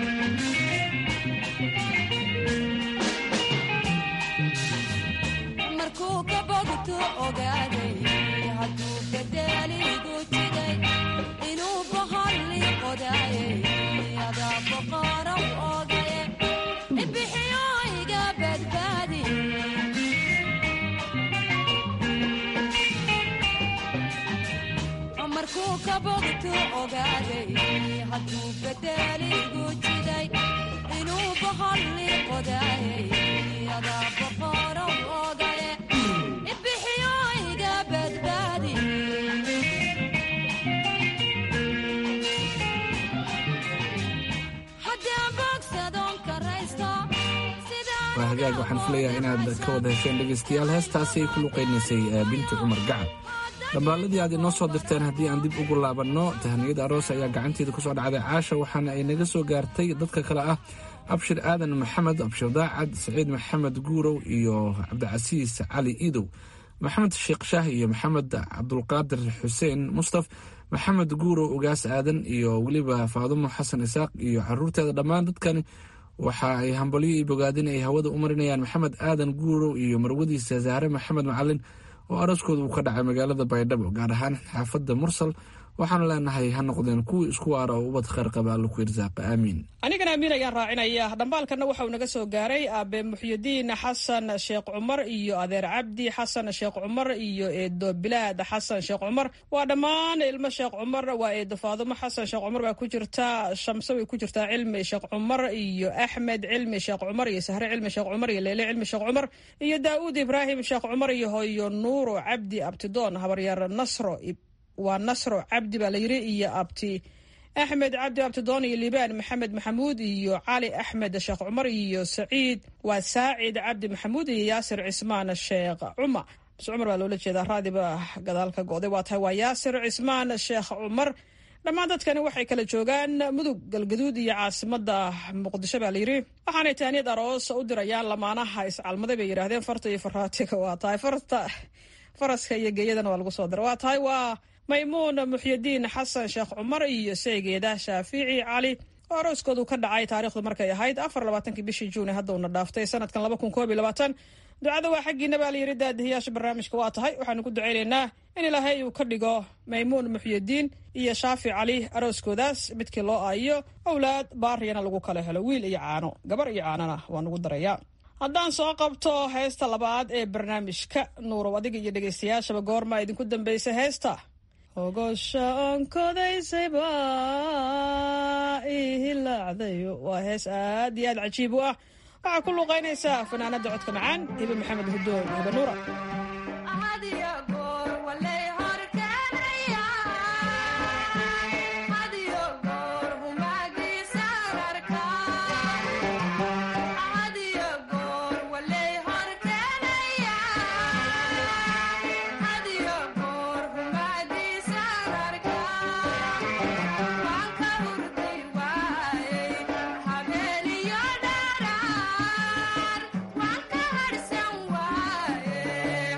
markuu ka bogtu ogaaday hadduu bedeligu jiday inuu bahalli qodaayay adaa boqorow ogaye ibixiyo iga badbaadi markuu ka bogtu ogaaday hadduu bedeligu jiday inuu bahalli qodaayay adaa boqorow ogaye ibixiyo iga badbaadi haddaan bogsadoon karaysto waa hagaag waxaan filayaa inaad ka wada hesheen dhegaystayaal heestaasi ay ku luqaynaysay binti cumar gacan dhambaaladii aad inoo soo dirteen haddii aan dib ugu laabanno tahaniyada aroos ayaa gacanteeda ku soo dhacday caasha waxaana ay naga soo gaartay dadka kale ah abshir aadan maxamed abshir daacad saciid maxamed guurow iyo cabdicasiis cali iidow maxamed sheekh shaah iyo maxamed cabdulqaadir xuseen mustaf maxamed guurow ugaas aadan iyo weliba faadumo xasan isaaq iyo caruurteeda dhammaan dadkani waxa ay hambalyo iyo bogaadin ay hawada u marinayaan maxamed aadan guurow iyo marwadiisa zahre maxamed macalin oo arooskooda uu ka dhacay magaalada baydhabo gaar ahaan xaafadda mursal waxaanu leenahay ha noqdeen kuwii isku waara oo ubad khayr qaba allo ku irsaaqa aamiin anigana amiin ayaan raacinaya dhambaalkana waxa uu naga soo gaaray aabe muxyidiin xasan sheekh cumar iyo adeer cabdi xasan sheekh cumar iyo eedo bilaad xasan sheekh cumar waa dhammaan ilmo sheekh cumar waa eedo faadumo xasan sheekh cumar baa ku jirta shamse way ku jirtaa cilmi sheekh cumar iyo axmed cilmi sheekh cumar iyo sahre cilmi sheekh cumar iyo leyle cilmi sheekh cumar iyo daa'uud ibraahim sheekh cumar iyo hoyo nuuro cabdi abtidoon habaryar nasro waa nasro cabdi baa la yiri iyo abti axmed cabdi abtidoon iyo liibaan maxamed maxamuud iyo cali axmed sheekh cumar iyo saciid waa saacid cabdi maxamuud iyo yaasir cismaan sheekh cumar bs cumar baa loola jeedaa raadiba gadaal ka go'day waa tahay waa yaasir cismaan sheekh cumar dhammaan dadkani waxay kala joogaan mudug galgaduud iyo caasimada muqdisho baa layiri waxaanay taaniyad aroos u dirayaan lamaanaha iscalmaday bay yidhaahdeen farta iyo faraatiga waa tahay farta faraska iyo geeyadana waa lagu soo dira waa tahay waa maymuun muxyidiin xasan sheekh cumar iyo seegeeda shaafici cali oo arooskoodu ka dhacay taarikhdu markay ahayd afar labaatankii bishii juuni haddauna dhaaftay sanadkan laba kun koob iyo labaatan ducada waa xaggiina baa layidhi daadihiyaasha barnaamijka waa tahay waxaanu ku ducaynaynaa in ilaahay uu ka dhigo maymuun muxyidiin iyo shaafi cali arooskoodaas midkii loo aayo owlaad baariyana lagu kala helo wiil iyo caano gabar iyo caanona waa nugu daraya haddaan soo qabto heesta labaad ee barnaamijka nuurow adiga iyo dhegaystayaashaba goormaa idinku dambaysa heesta hogosha onkodaysayba ihilaacdayo waa hees aad iyo aad cajiib u ah waxaa ku luuqaynaysaa fanaanada codka macaan hibe maxamed hudoon hibe nuura Habeen iyo dharar waan ka harsan waaye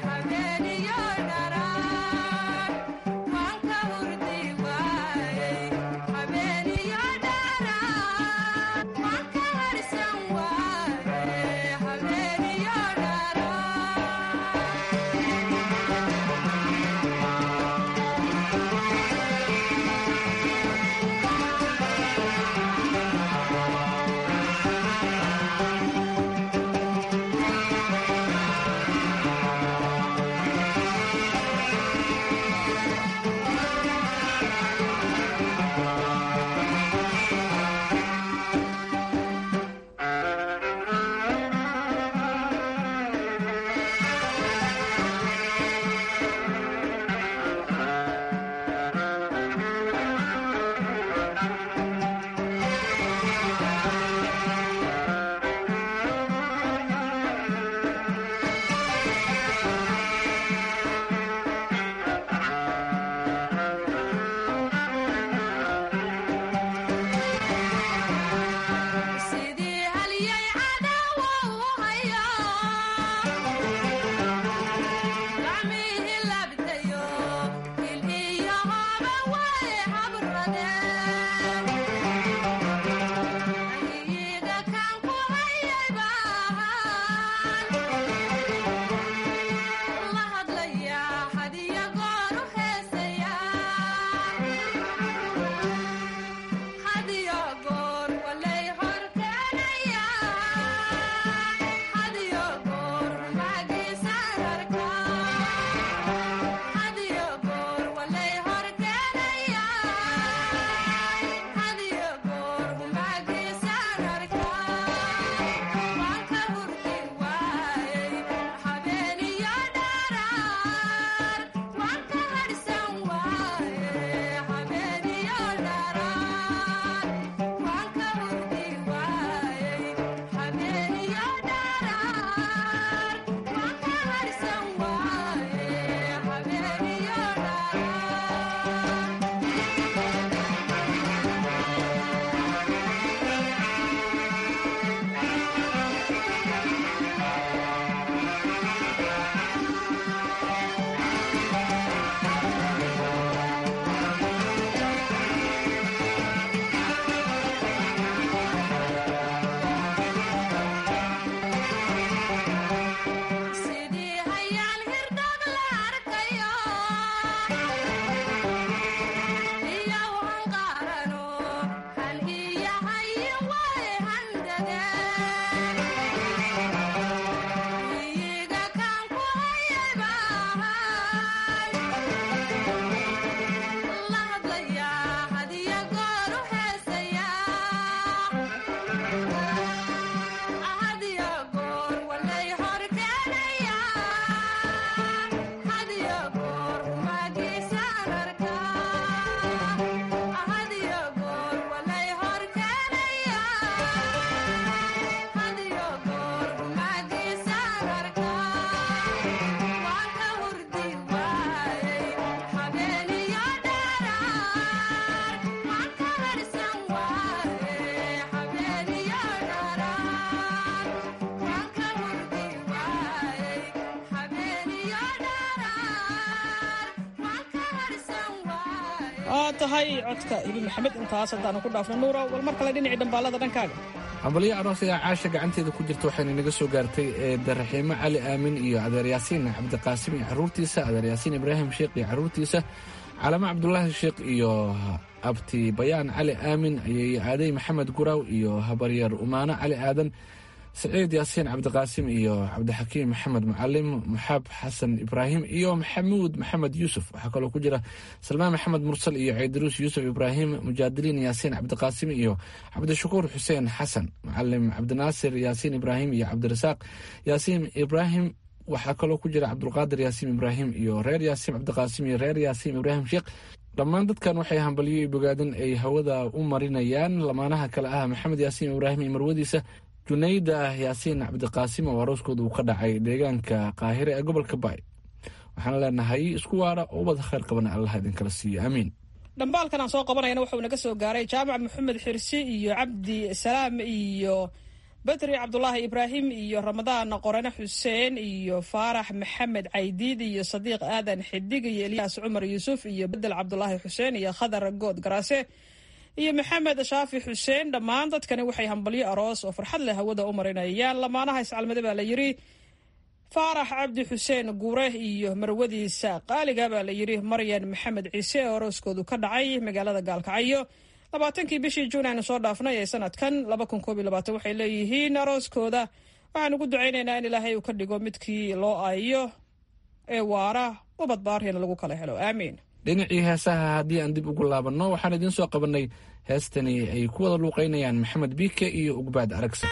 waa tahay codka ibi maxamed intaas haddaanu ku dhaafno nuuro wal mar kale dhinacii dhambaalada dhankaaga hambalyo aroos ayaa caasha gacanteeda ku jirta waxayna naga soo gaartay eedda raxiimo cali aamin iyo adeer yaasiin cabdiqaasim iyo caruurtiisa adeer yaasiin ibraahim sheekh iyo caruurtiisa calamo cabdulaahi sheekh iyo abti bayaan cali aamin ayay aaday maxamed guraaw iyo habaryar umaano cali aadan saciid yaasiin cabdiqaasim iyo cabdixakiim maxamed mucalim muxaab xasan ibraahim iyo maxamuud maxamed yuusuf waxaa kaloo ku jira salmaan maxamed mursal iyo ceydaruus yuusuf ibraahim mujaadiliin yaasiin cabdiqaasim iyo cabdishakuur xuseen xasan mucalim cabdinaasir yaasiin ibraahim iyo cabdirasaaq yaasiin ibraahim waxaa kaloo ku jira cabdulqaadir yaasiin ibraahim iyo reer yaasiin cabdiqaasim iyo reer yaasiin ibraahim sheekh dhammaan dadkan waxay hambalyo iyo bogaadin ay hawada u marinayaan lamaanaha kale ah maxamed yaasiin ibraahim iyo marwadiisa junayda yaasiin cabdiqaasim oo arooskooda uu ka dhacay deegaanka qaahire ee gobolka baay waxaan leenahay isku waara oo ubad khayr qabana allah idinkala siiyo aamiin dhambaalkan aan soo qabanayana wuxuu naga soo gaaray jaamac maxamed xirsi iyo cabdi salaam iyo bedri cabdulaahi ibraahim iyo ramadaan qorane xuseen iyo faarax maxamed caydiid iyo sadiiq aadan xidig iyo elyaas cumar yuusuf iyo bedel cabdulaahi xuseen iyo khadar good garaase iyo maxamed shaafi xuseen dhammaan dadkani waxay hambalyo aroos oo farxad leh hawada u marinayaan lamaanaha iscalmade baa la yidhi faarax cabdi xuseen guure iyo marwadiisa qaaliga baa la yidhi maryan maxamed ciise oo arooskoodu ka dhacay magaalada gaalkacyo labaatankii bishii juun aynu soo dhaafnay ee sanadkan waxay leeyihiin arooskooda waxaan ugu ducaynaynaa in ilaahay uu ka dhigo midkii loo aayo ee waara ubad baarina lagu kala helo aamiin dhinacii heesaha haddii aan dib ugu laabanno waxaan idiin soo qabannay heestani ay ku wada luuqaynayaan maxamed biike iyo ugbaad aragsa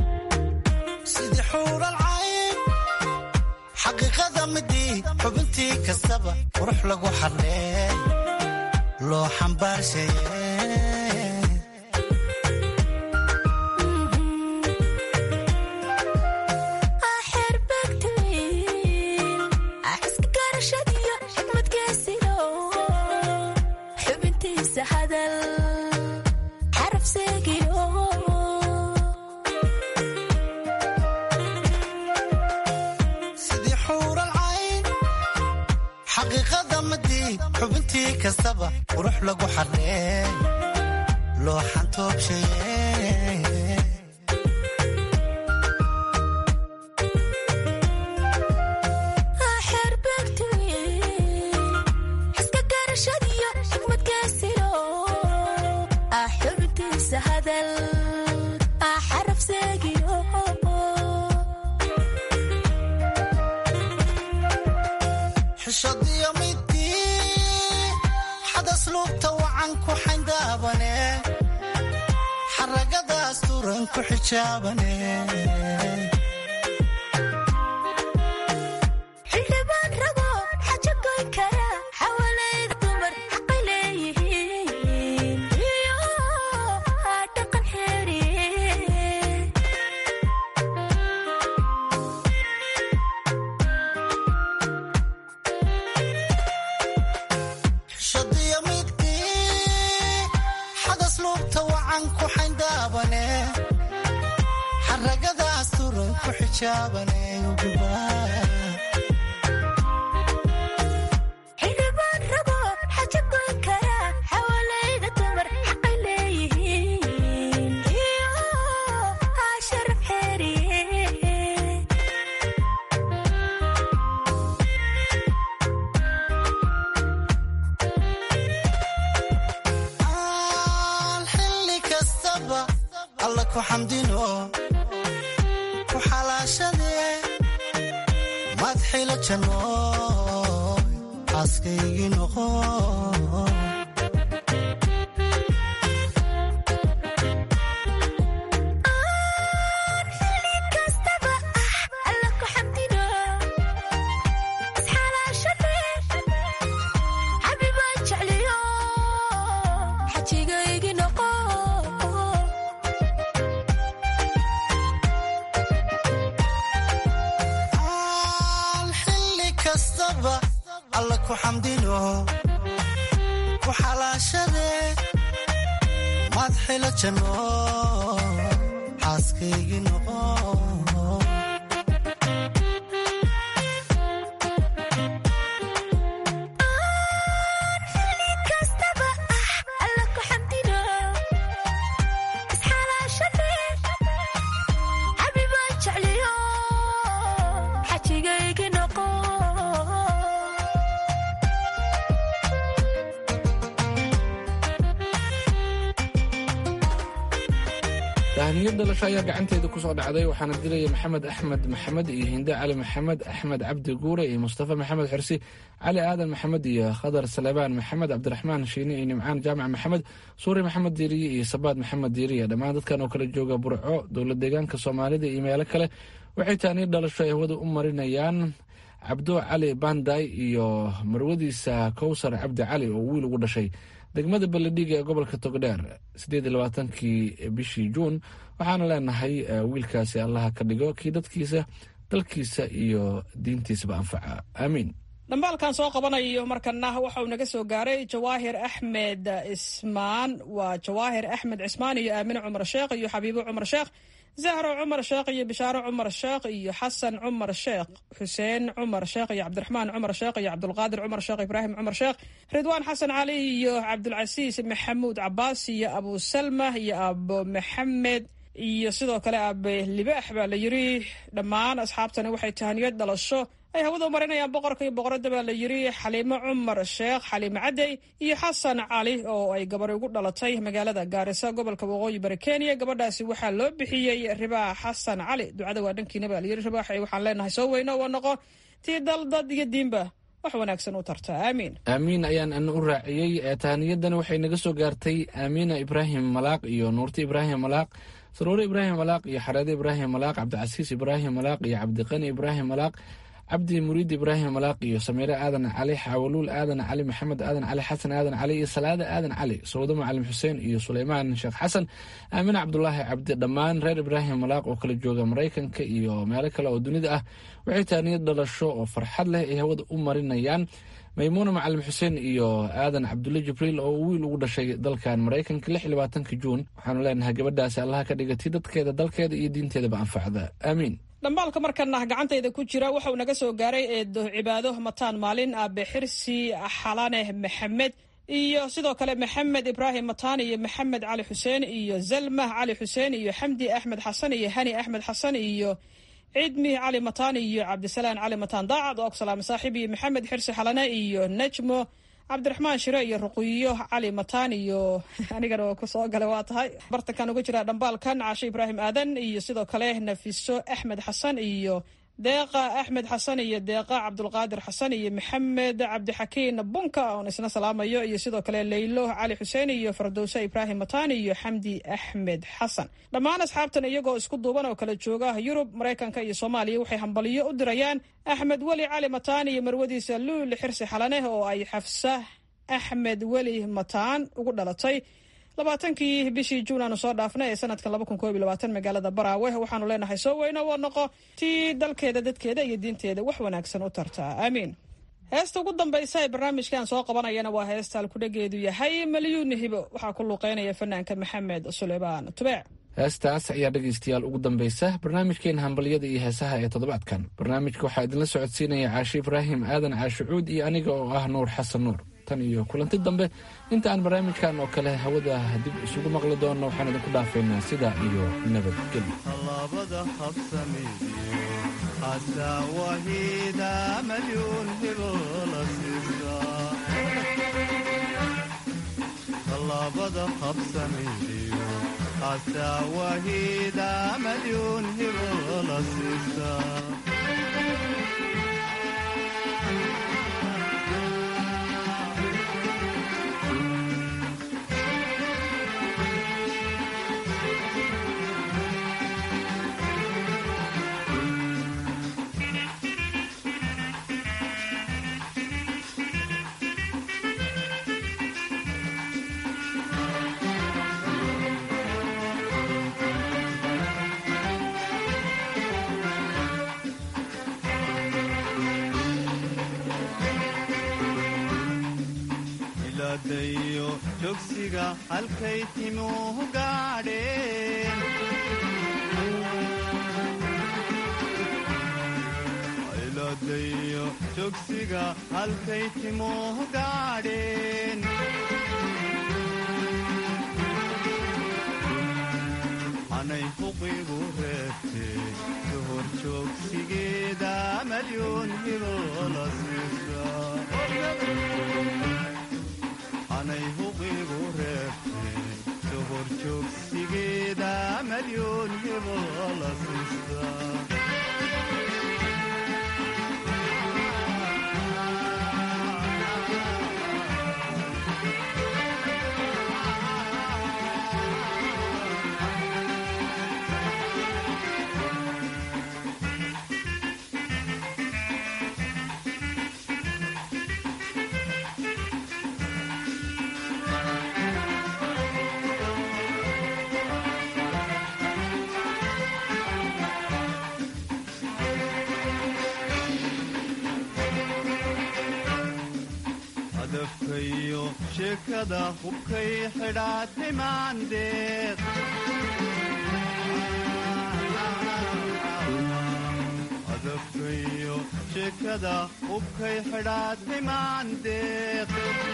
sidii xuural cayn xaqiiqada midii xubintii kastaba qurux lagu xarneey loo xambaarshaye sidii xuural cayn xaqiiqada midii xubintii kastaba qurux lagu xarneey loo xantoobshaye xishadiyo midii xadas luubta wacan ku xayndaabane xaragadaas turan ku xijaabane xildhibaan rabo xaja goyn kara xawalayda dumar xaqay leeyihiin iyo dhaqan xeeriye xishadiyo midii xadas luubta wacan ku xayndaabane xaragadaas turan ku xijaabane xildhibaan rabo xaja goyn kara xawalayda dumar xaqay leeyihiin iyo sharaf xeeriye aan xilli kastaba alla ku xamdino ku xalaashadee madxila janno xaaskaygii noqo alla ku xamdino isxalaashadee xabibaan jecliyo xajigaygi noqo aan xilli kastaba alla ku xamdino ku xalaashadee madxila janno xaaskaygii noqo kastaba tahniyo dhalasho ayaa gacanteeda ku soo dhacday waxaana dilaya maxamed axmed maxamed iyo hinde cali maxamed axmed cabdi guure iyo mustafa maxamed xirsi cali aadan maxamed iyo khadar salebaan maxamed cabdiraxmaan shiine iyo nimcaan jaamac maxamed suuri maxamed diiriye iyo sabaad maxamed diiriye dhammaan dadkan oo kala jooga burco dowlad deegaanka soomaalida iyo meelo kale waxay tahniyo dhalasho ay hawada u marinayaan cabdo cali banday iyo marwadiisa kowsar cabdi cali oo wiil ugu dhashay degmada baledhiga ee gobolka togdheer siddeed iyo labaatankii bishii juun waxaana leenahay wiilkaasi allaha ka dhigo kii dadkiisa dalkiisa iyo diintiisaba anfaca aamiin dhambaalkan soo qabanayo markana waxa uu naga soo gaaray jawaahir axmed ismaan waa jawaahir axmed cismaan iyo aamine cumar sheekh iyo xabiibo cumar sheekh zahro cumar sheekh iyo bishaaro cumar sheekh iyo xasan cumar sheekh xuseen cumar sheekh iyo cabdiraxmaan cumar sheekh iyo cabdulqaadir cumar sheekh ibraahim cumar sheekh ridwaan xasan cali iyo cabdulcasiis maxamuud cabaas iyo abu salma iyo abo maxamed iyo sidoo kale abe libaax baa la yiri dhammaan asxaabtani waxay tahaniyad dhalasho ay hawada marinayaan boqorka iyo boqoradda baa la yiri xaliimo cumar sheekh xaliimo cadey iyo xasan cali oo ay gabar ugu dhalatay magaalada gaarisa gobolka waqooyi bari kenya gabadhaasi waxaa loo bixiyey ribaax xasan cali ducada waa dhankiina baa la yiri ribaax waxaan leenahay soo weyno waa noqo tii dal dad iyo diinba wax wanaagsan u tarta aamiin aamiin ayaan ana u raaciyey tahaniyadani waxay naga soo gaartay aamiina ibraahim malaaq iyo nuurti ibraahim malaaq saruure ibraahim malaaq iyo xareede ibraahim malaaq cabdicasiis ibraahim malaaq iyo cabdiqani ibraahim malaaq cabdi muriid ibraahim malaaq iyo samiire aadan cali xaawaluul aadan cali maxamed aadan cali xasan aadan cali iyo salaada aadan cali sawdo macalim xuseen iyo suleymaan sheekh xasan aamine cabdulaahi cabdi dhammaan reer ibraahim malaaq oo kala jooga maraykanka iyo meelo kale oo dunida ah waxay taaniyad dhalasho oo farxad leh ay hawada u marinayaan maymuuna macalim xuseen iyo aadan cabdulle jibriil oo wiil ugu dhashay dalkan maraykanka lix iyo labaatanka juun waxaanu leenahay gabadhaasi allaha ka dhigatay dadkeeda dalkeeda iyo diinteedaba anfacda aamiin dhambaalka markana gacantayda ku jira waxa uu naga soo gaaray eedo cibaado mataan maalin aabe xirsi xalane maxamed iyo sidoo kale maxamed ibraahim mataan iyo maxamed cali xuseen iyo zalmah cali xuseen iyo xamdi axmed xasan iyo hani axmed xasan iyo cidmi cali mataan iyo cabdisalaan cali mataan daacad oo salaame saaxiib iyo maxamed xirsi xalane iyo najmo cabdiraxmaan shire iyo ruqiyo cali mataan iyo anigana oo kusoo gala waa tahay bartankan uga jira dhambaalkan caashe ibraahim aadan iyo sidoo kale nafiso axmed xasan iyo deeqa axmed xasan iyo deeqa cabdulqaadir xasan iyo maxamed cabdixakiin bunka oon isna salaamayo iyo sidoo kale leylo cali xuseen iyo fardowse ibraahim mataan iyo xamdi axmed xasan dhammaan asxaabtan iyagoo isku duuban oo kala jooga yurub maraykanka iyo soomaaliya waxay hambaliyo u dirayaan axmed weli cali mataan iyo marwadiisa luuli xirsi xalaneh oo ay xafsa axmed weli mataan ugu dhalatay labaatankii bishii juun aanu soo dhaafnay ee sanadkan laba kun koob iyo labaatan magaalada baraawe waxaanu leenahay soo weyno waa noqo tii dalkeeda dadkeeda iyo diinteeda wax wanaagsan u tartaa aamiin heesta ugu dambaysa ee barnaamijkan soo qabanayana waa heesta alkudhageedu yahay malyuun hibo waxaa ku luuqeynaya fanaanka maxamed suleymaan tubeec heestaas ayaa dhegaystayaal ugu dambaysa barnaamijkeena hambalyada iyo heesaha ee toddobaadkan barnaamijka waxaa idinla socodsiinaya caashe ibraahim aadan caashicuud iyo aniga oo ah nuur xasan nuur tan iyo kulanti dambe inta aan barnaamijkan oo kale hawada dib isugu maqli doonno waxaan idinku dhaafaynaa sidaa iyo nabadgelyo labada habsamidiyo asaawahida malyuun hibola siisa labada habsamidiyo asaawahida malyuun hibola siisa dayo jogsiga halkay timuhu gaadheen iladayo jogsiga halkay timuhu gaadheen anay fuqigu reebtee duhur joogsigeeda malyuun hibola siisa anay huqigu reebtee duhur joogsigeeda malyu hadafkayo sheekada hubkay xidhaatay maandeeq hadafkayo sheekada hubkay xidhaatay maandeeq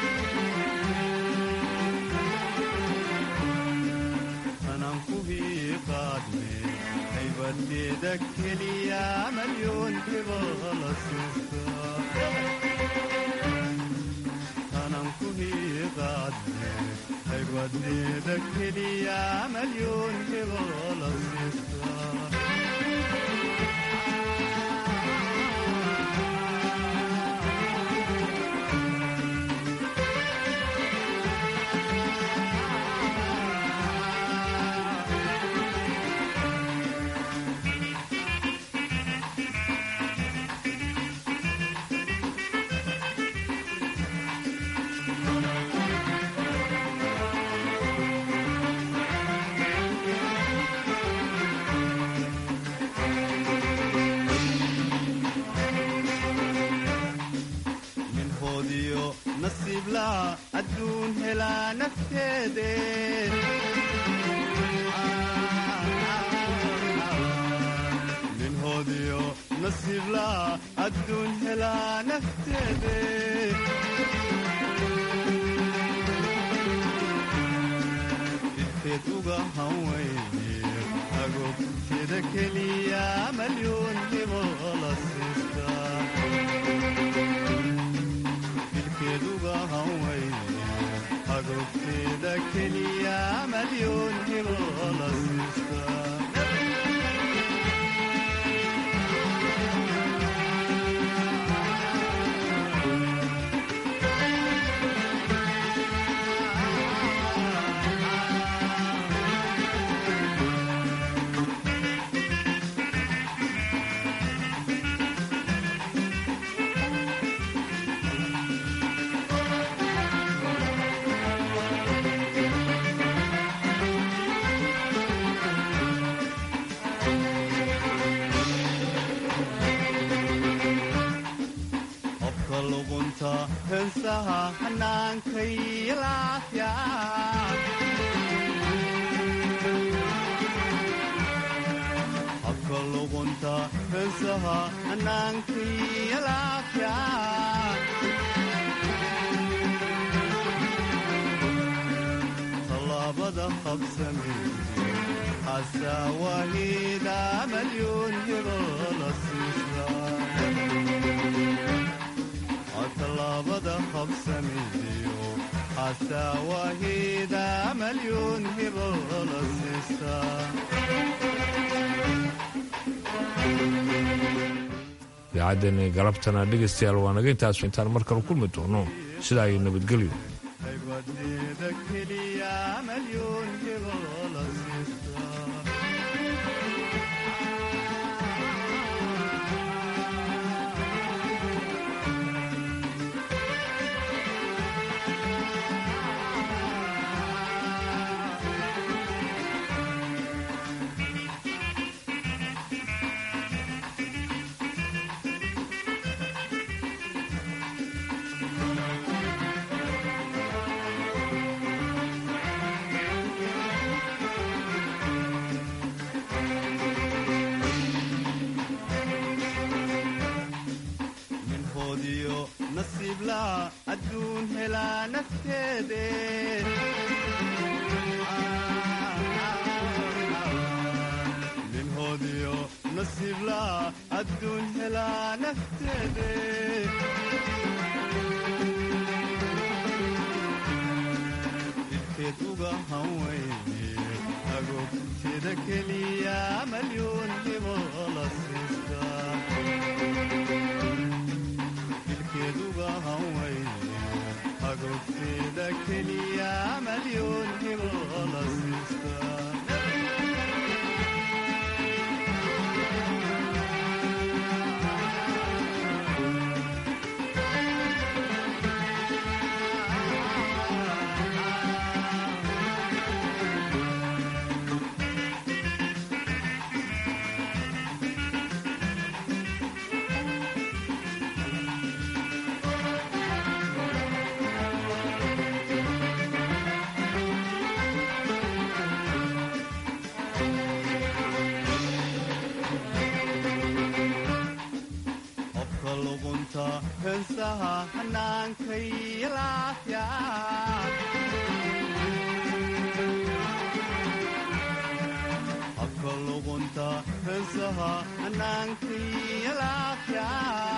tanan ku hiiqaadne haybadeeda keliya malyoon hebala siista haybadeeda keliya malyoon hebala siista minhoodiyo nasiiblaa adduun helaa nafteede minhoodiyo nasiiblaa adduun helaa nafteede idkeed uga hanweyne agobteeda keliya malyoon hebala siista ilkeeduga hanweyne agobteeda keliya malyoon hebala siista qofka luqunta heensaha xanaankay laafya qofka luqunta heensaha xanaankay laafya tallaabada qabsamaysa xasaawahida malyoon hebala siisa tallaabada qabsamiyo xasaawahida malyoon hebala siista idaacaddeenii galabtana dhegaystayaal waa naga intaas intaan mar kale kulmi doono sidaa iyo nabadgelyo haybadeeda keliya malyoon hebala siista minhoodiyo nasiiblaa adduun helaa nafteede minhoodiyo nasiiblaa adduun helaa nafteede idkeed uga hanweyne agobteeda keliya malyuun hibo la siistaa dilkeeduga hawayne agogteeda keliya malyuun hibo la siistaa qofka luqunta heensaha hannaankay laafya qofka luqunta heensaha hannaankay laafya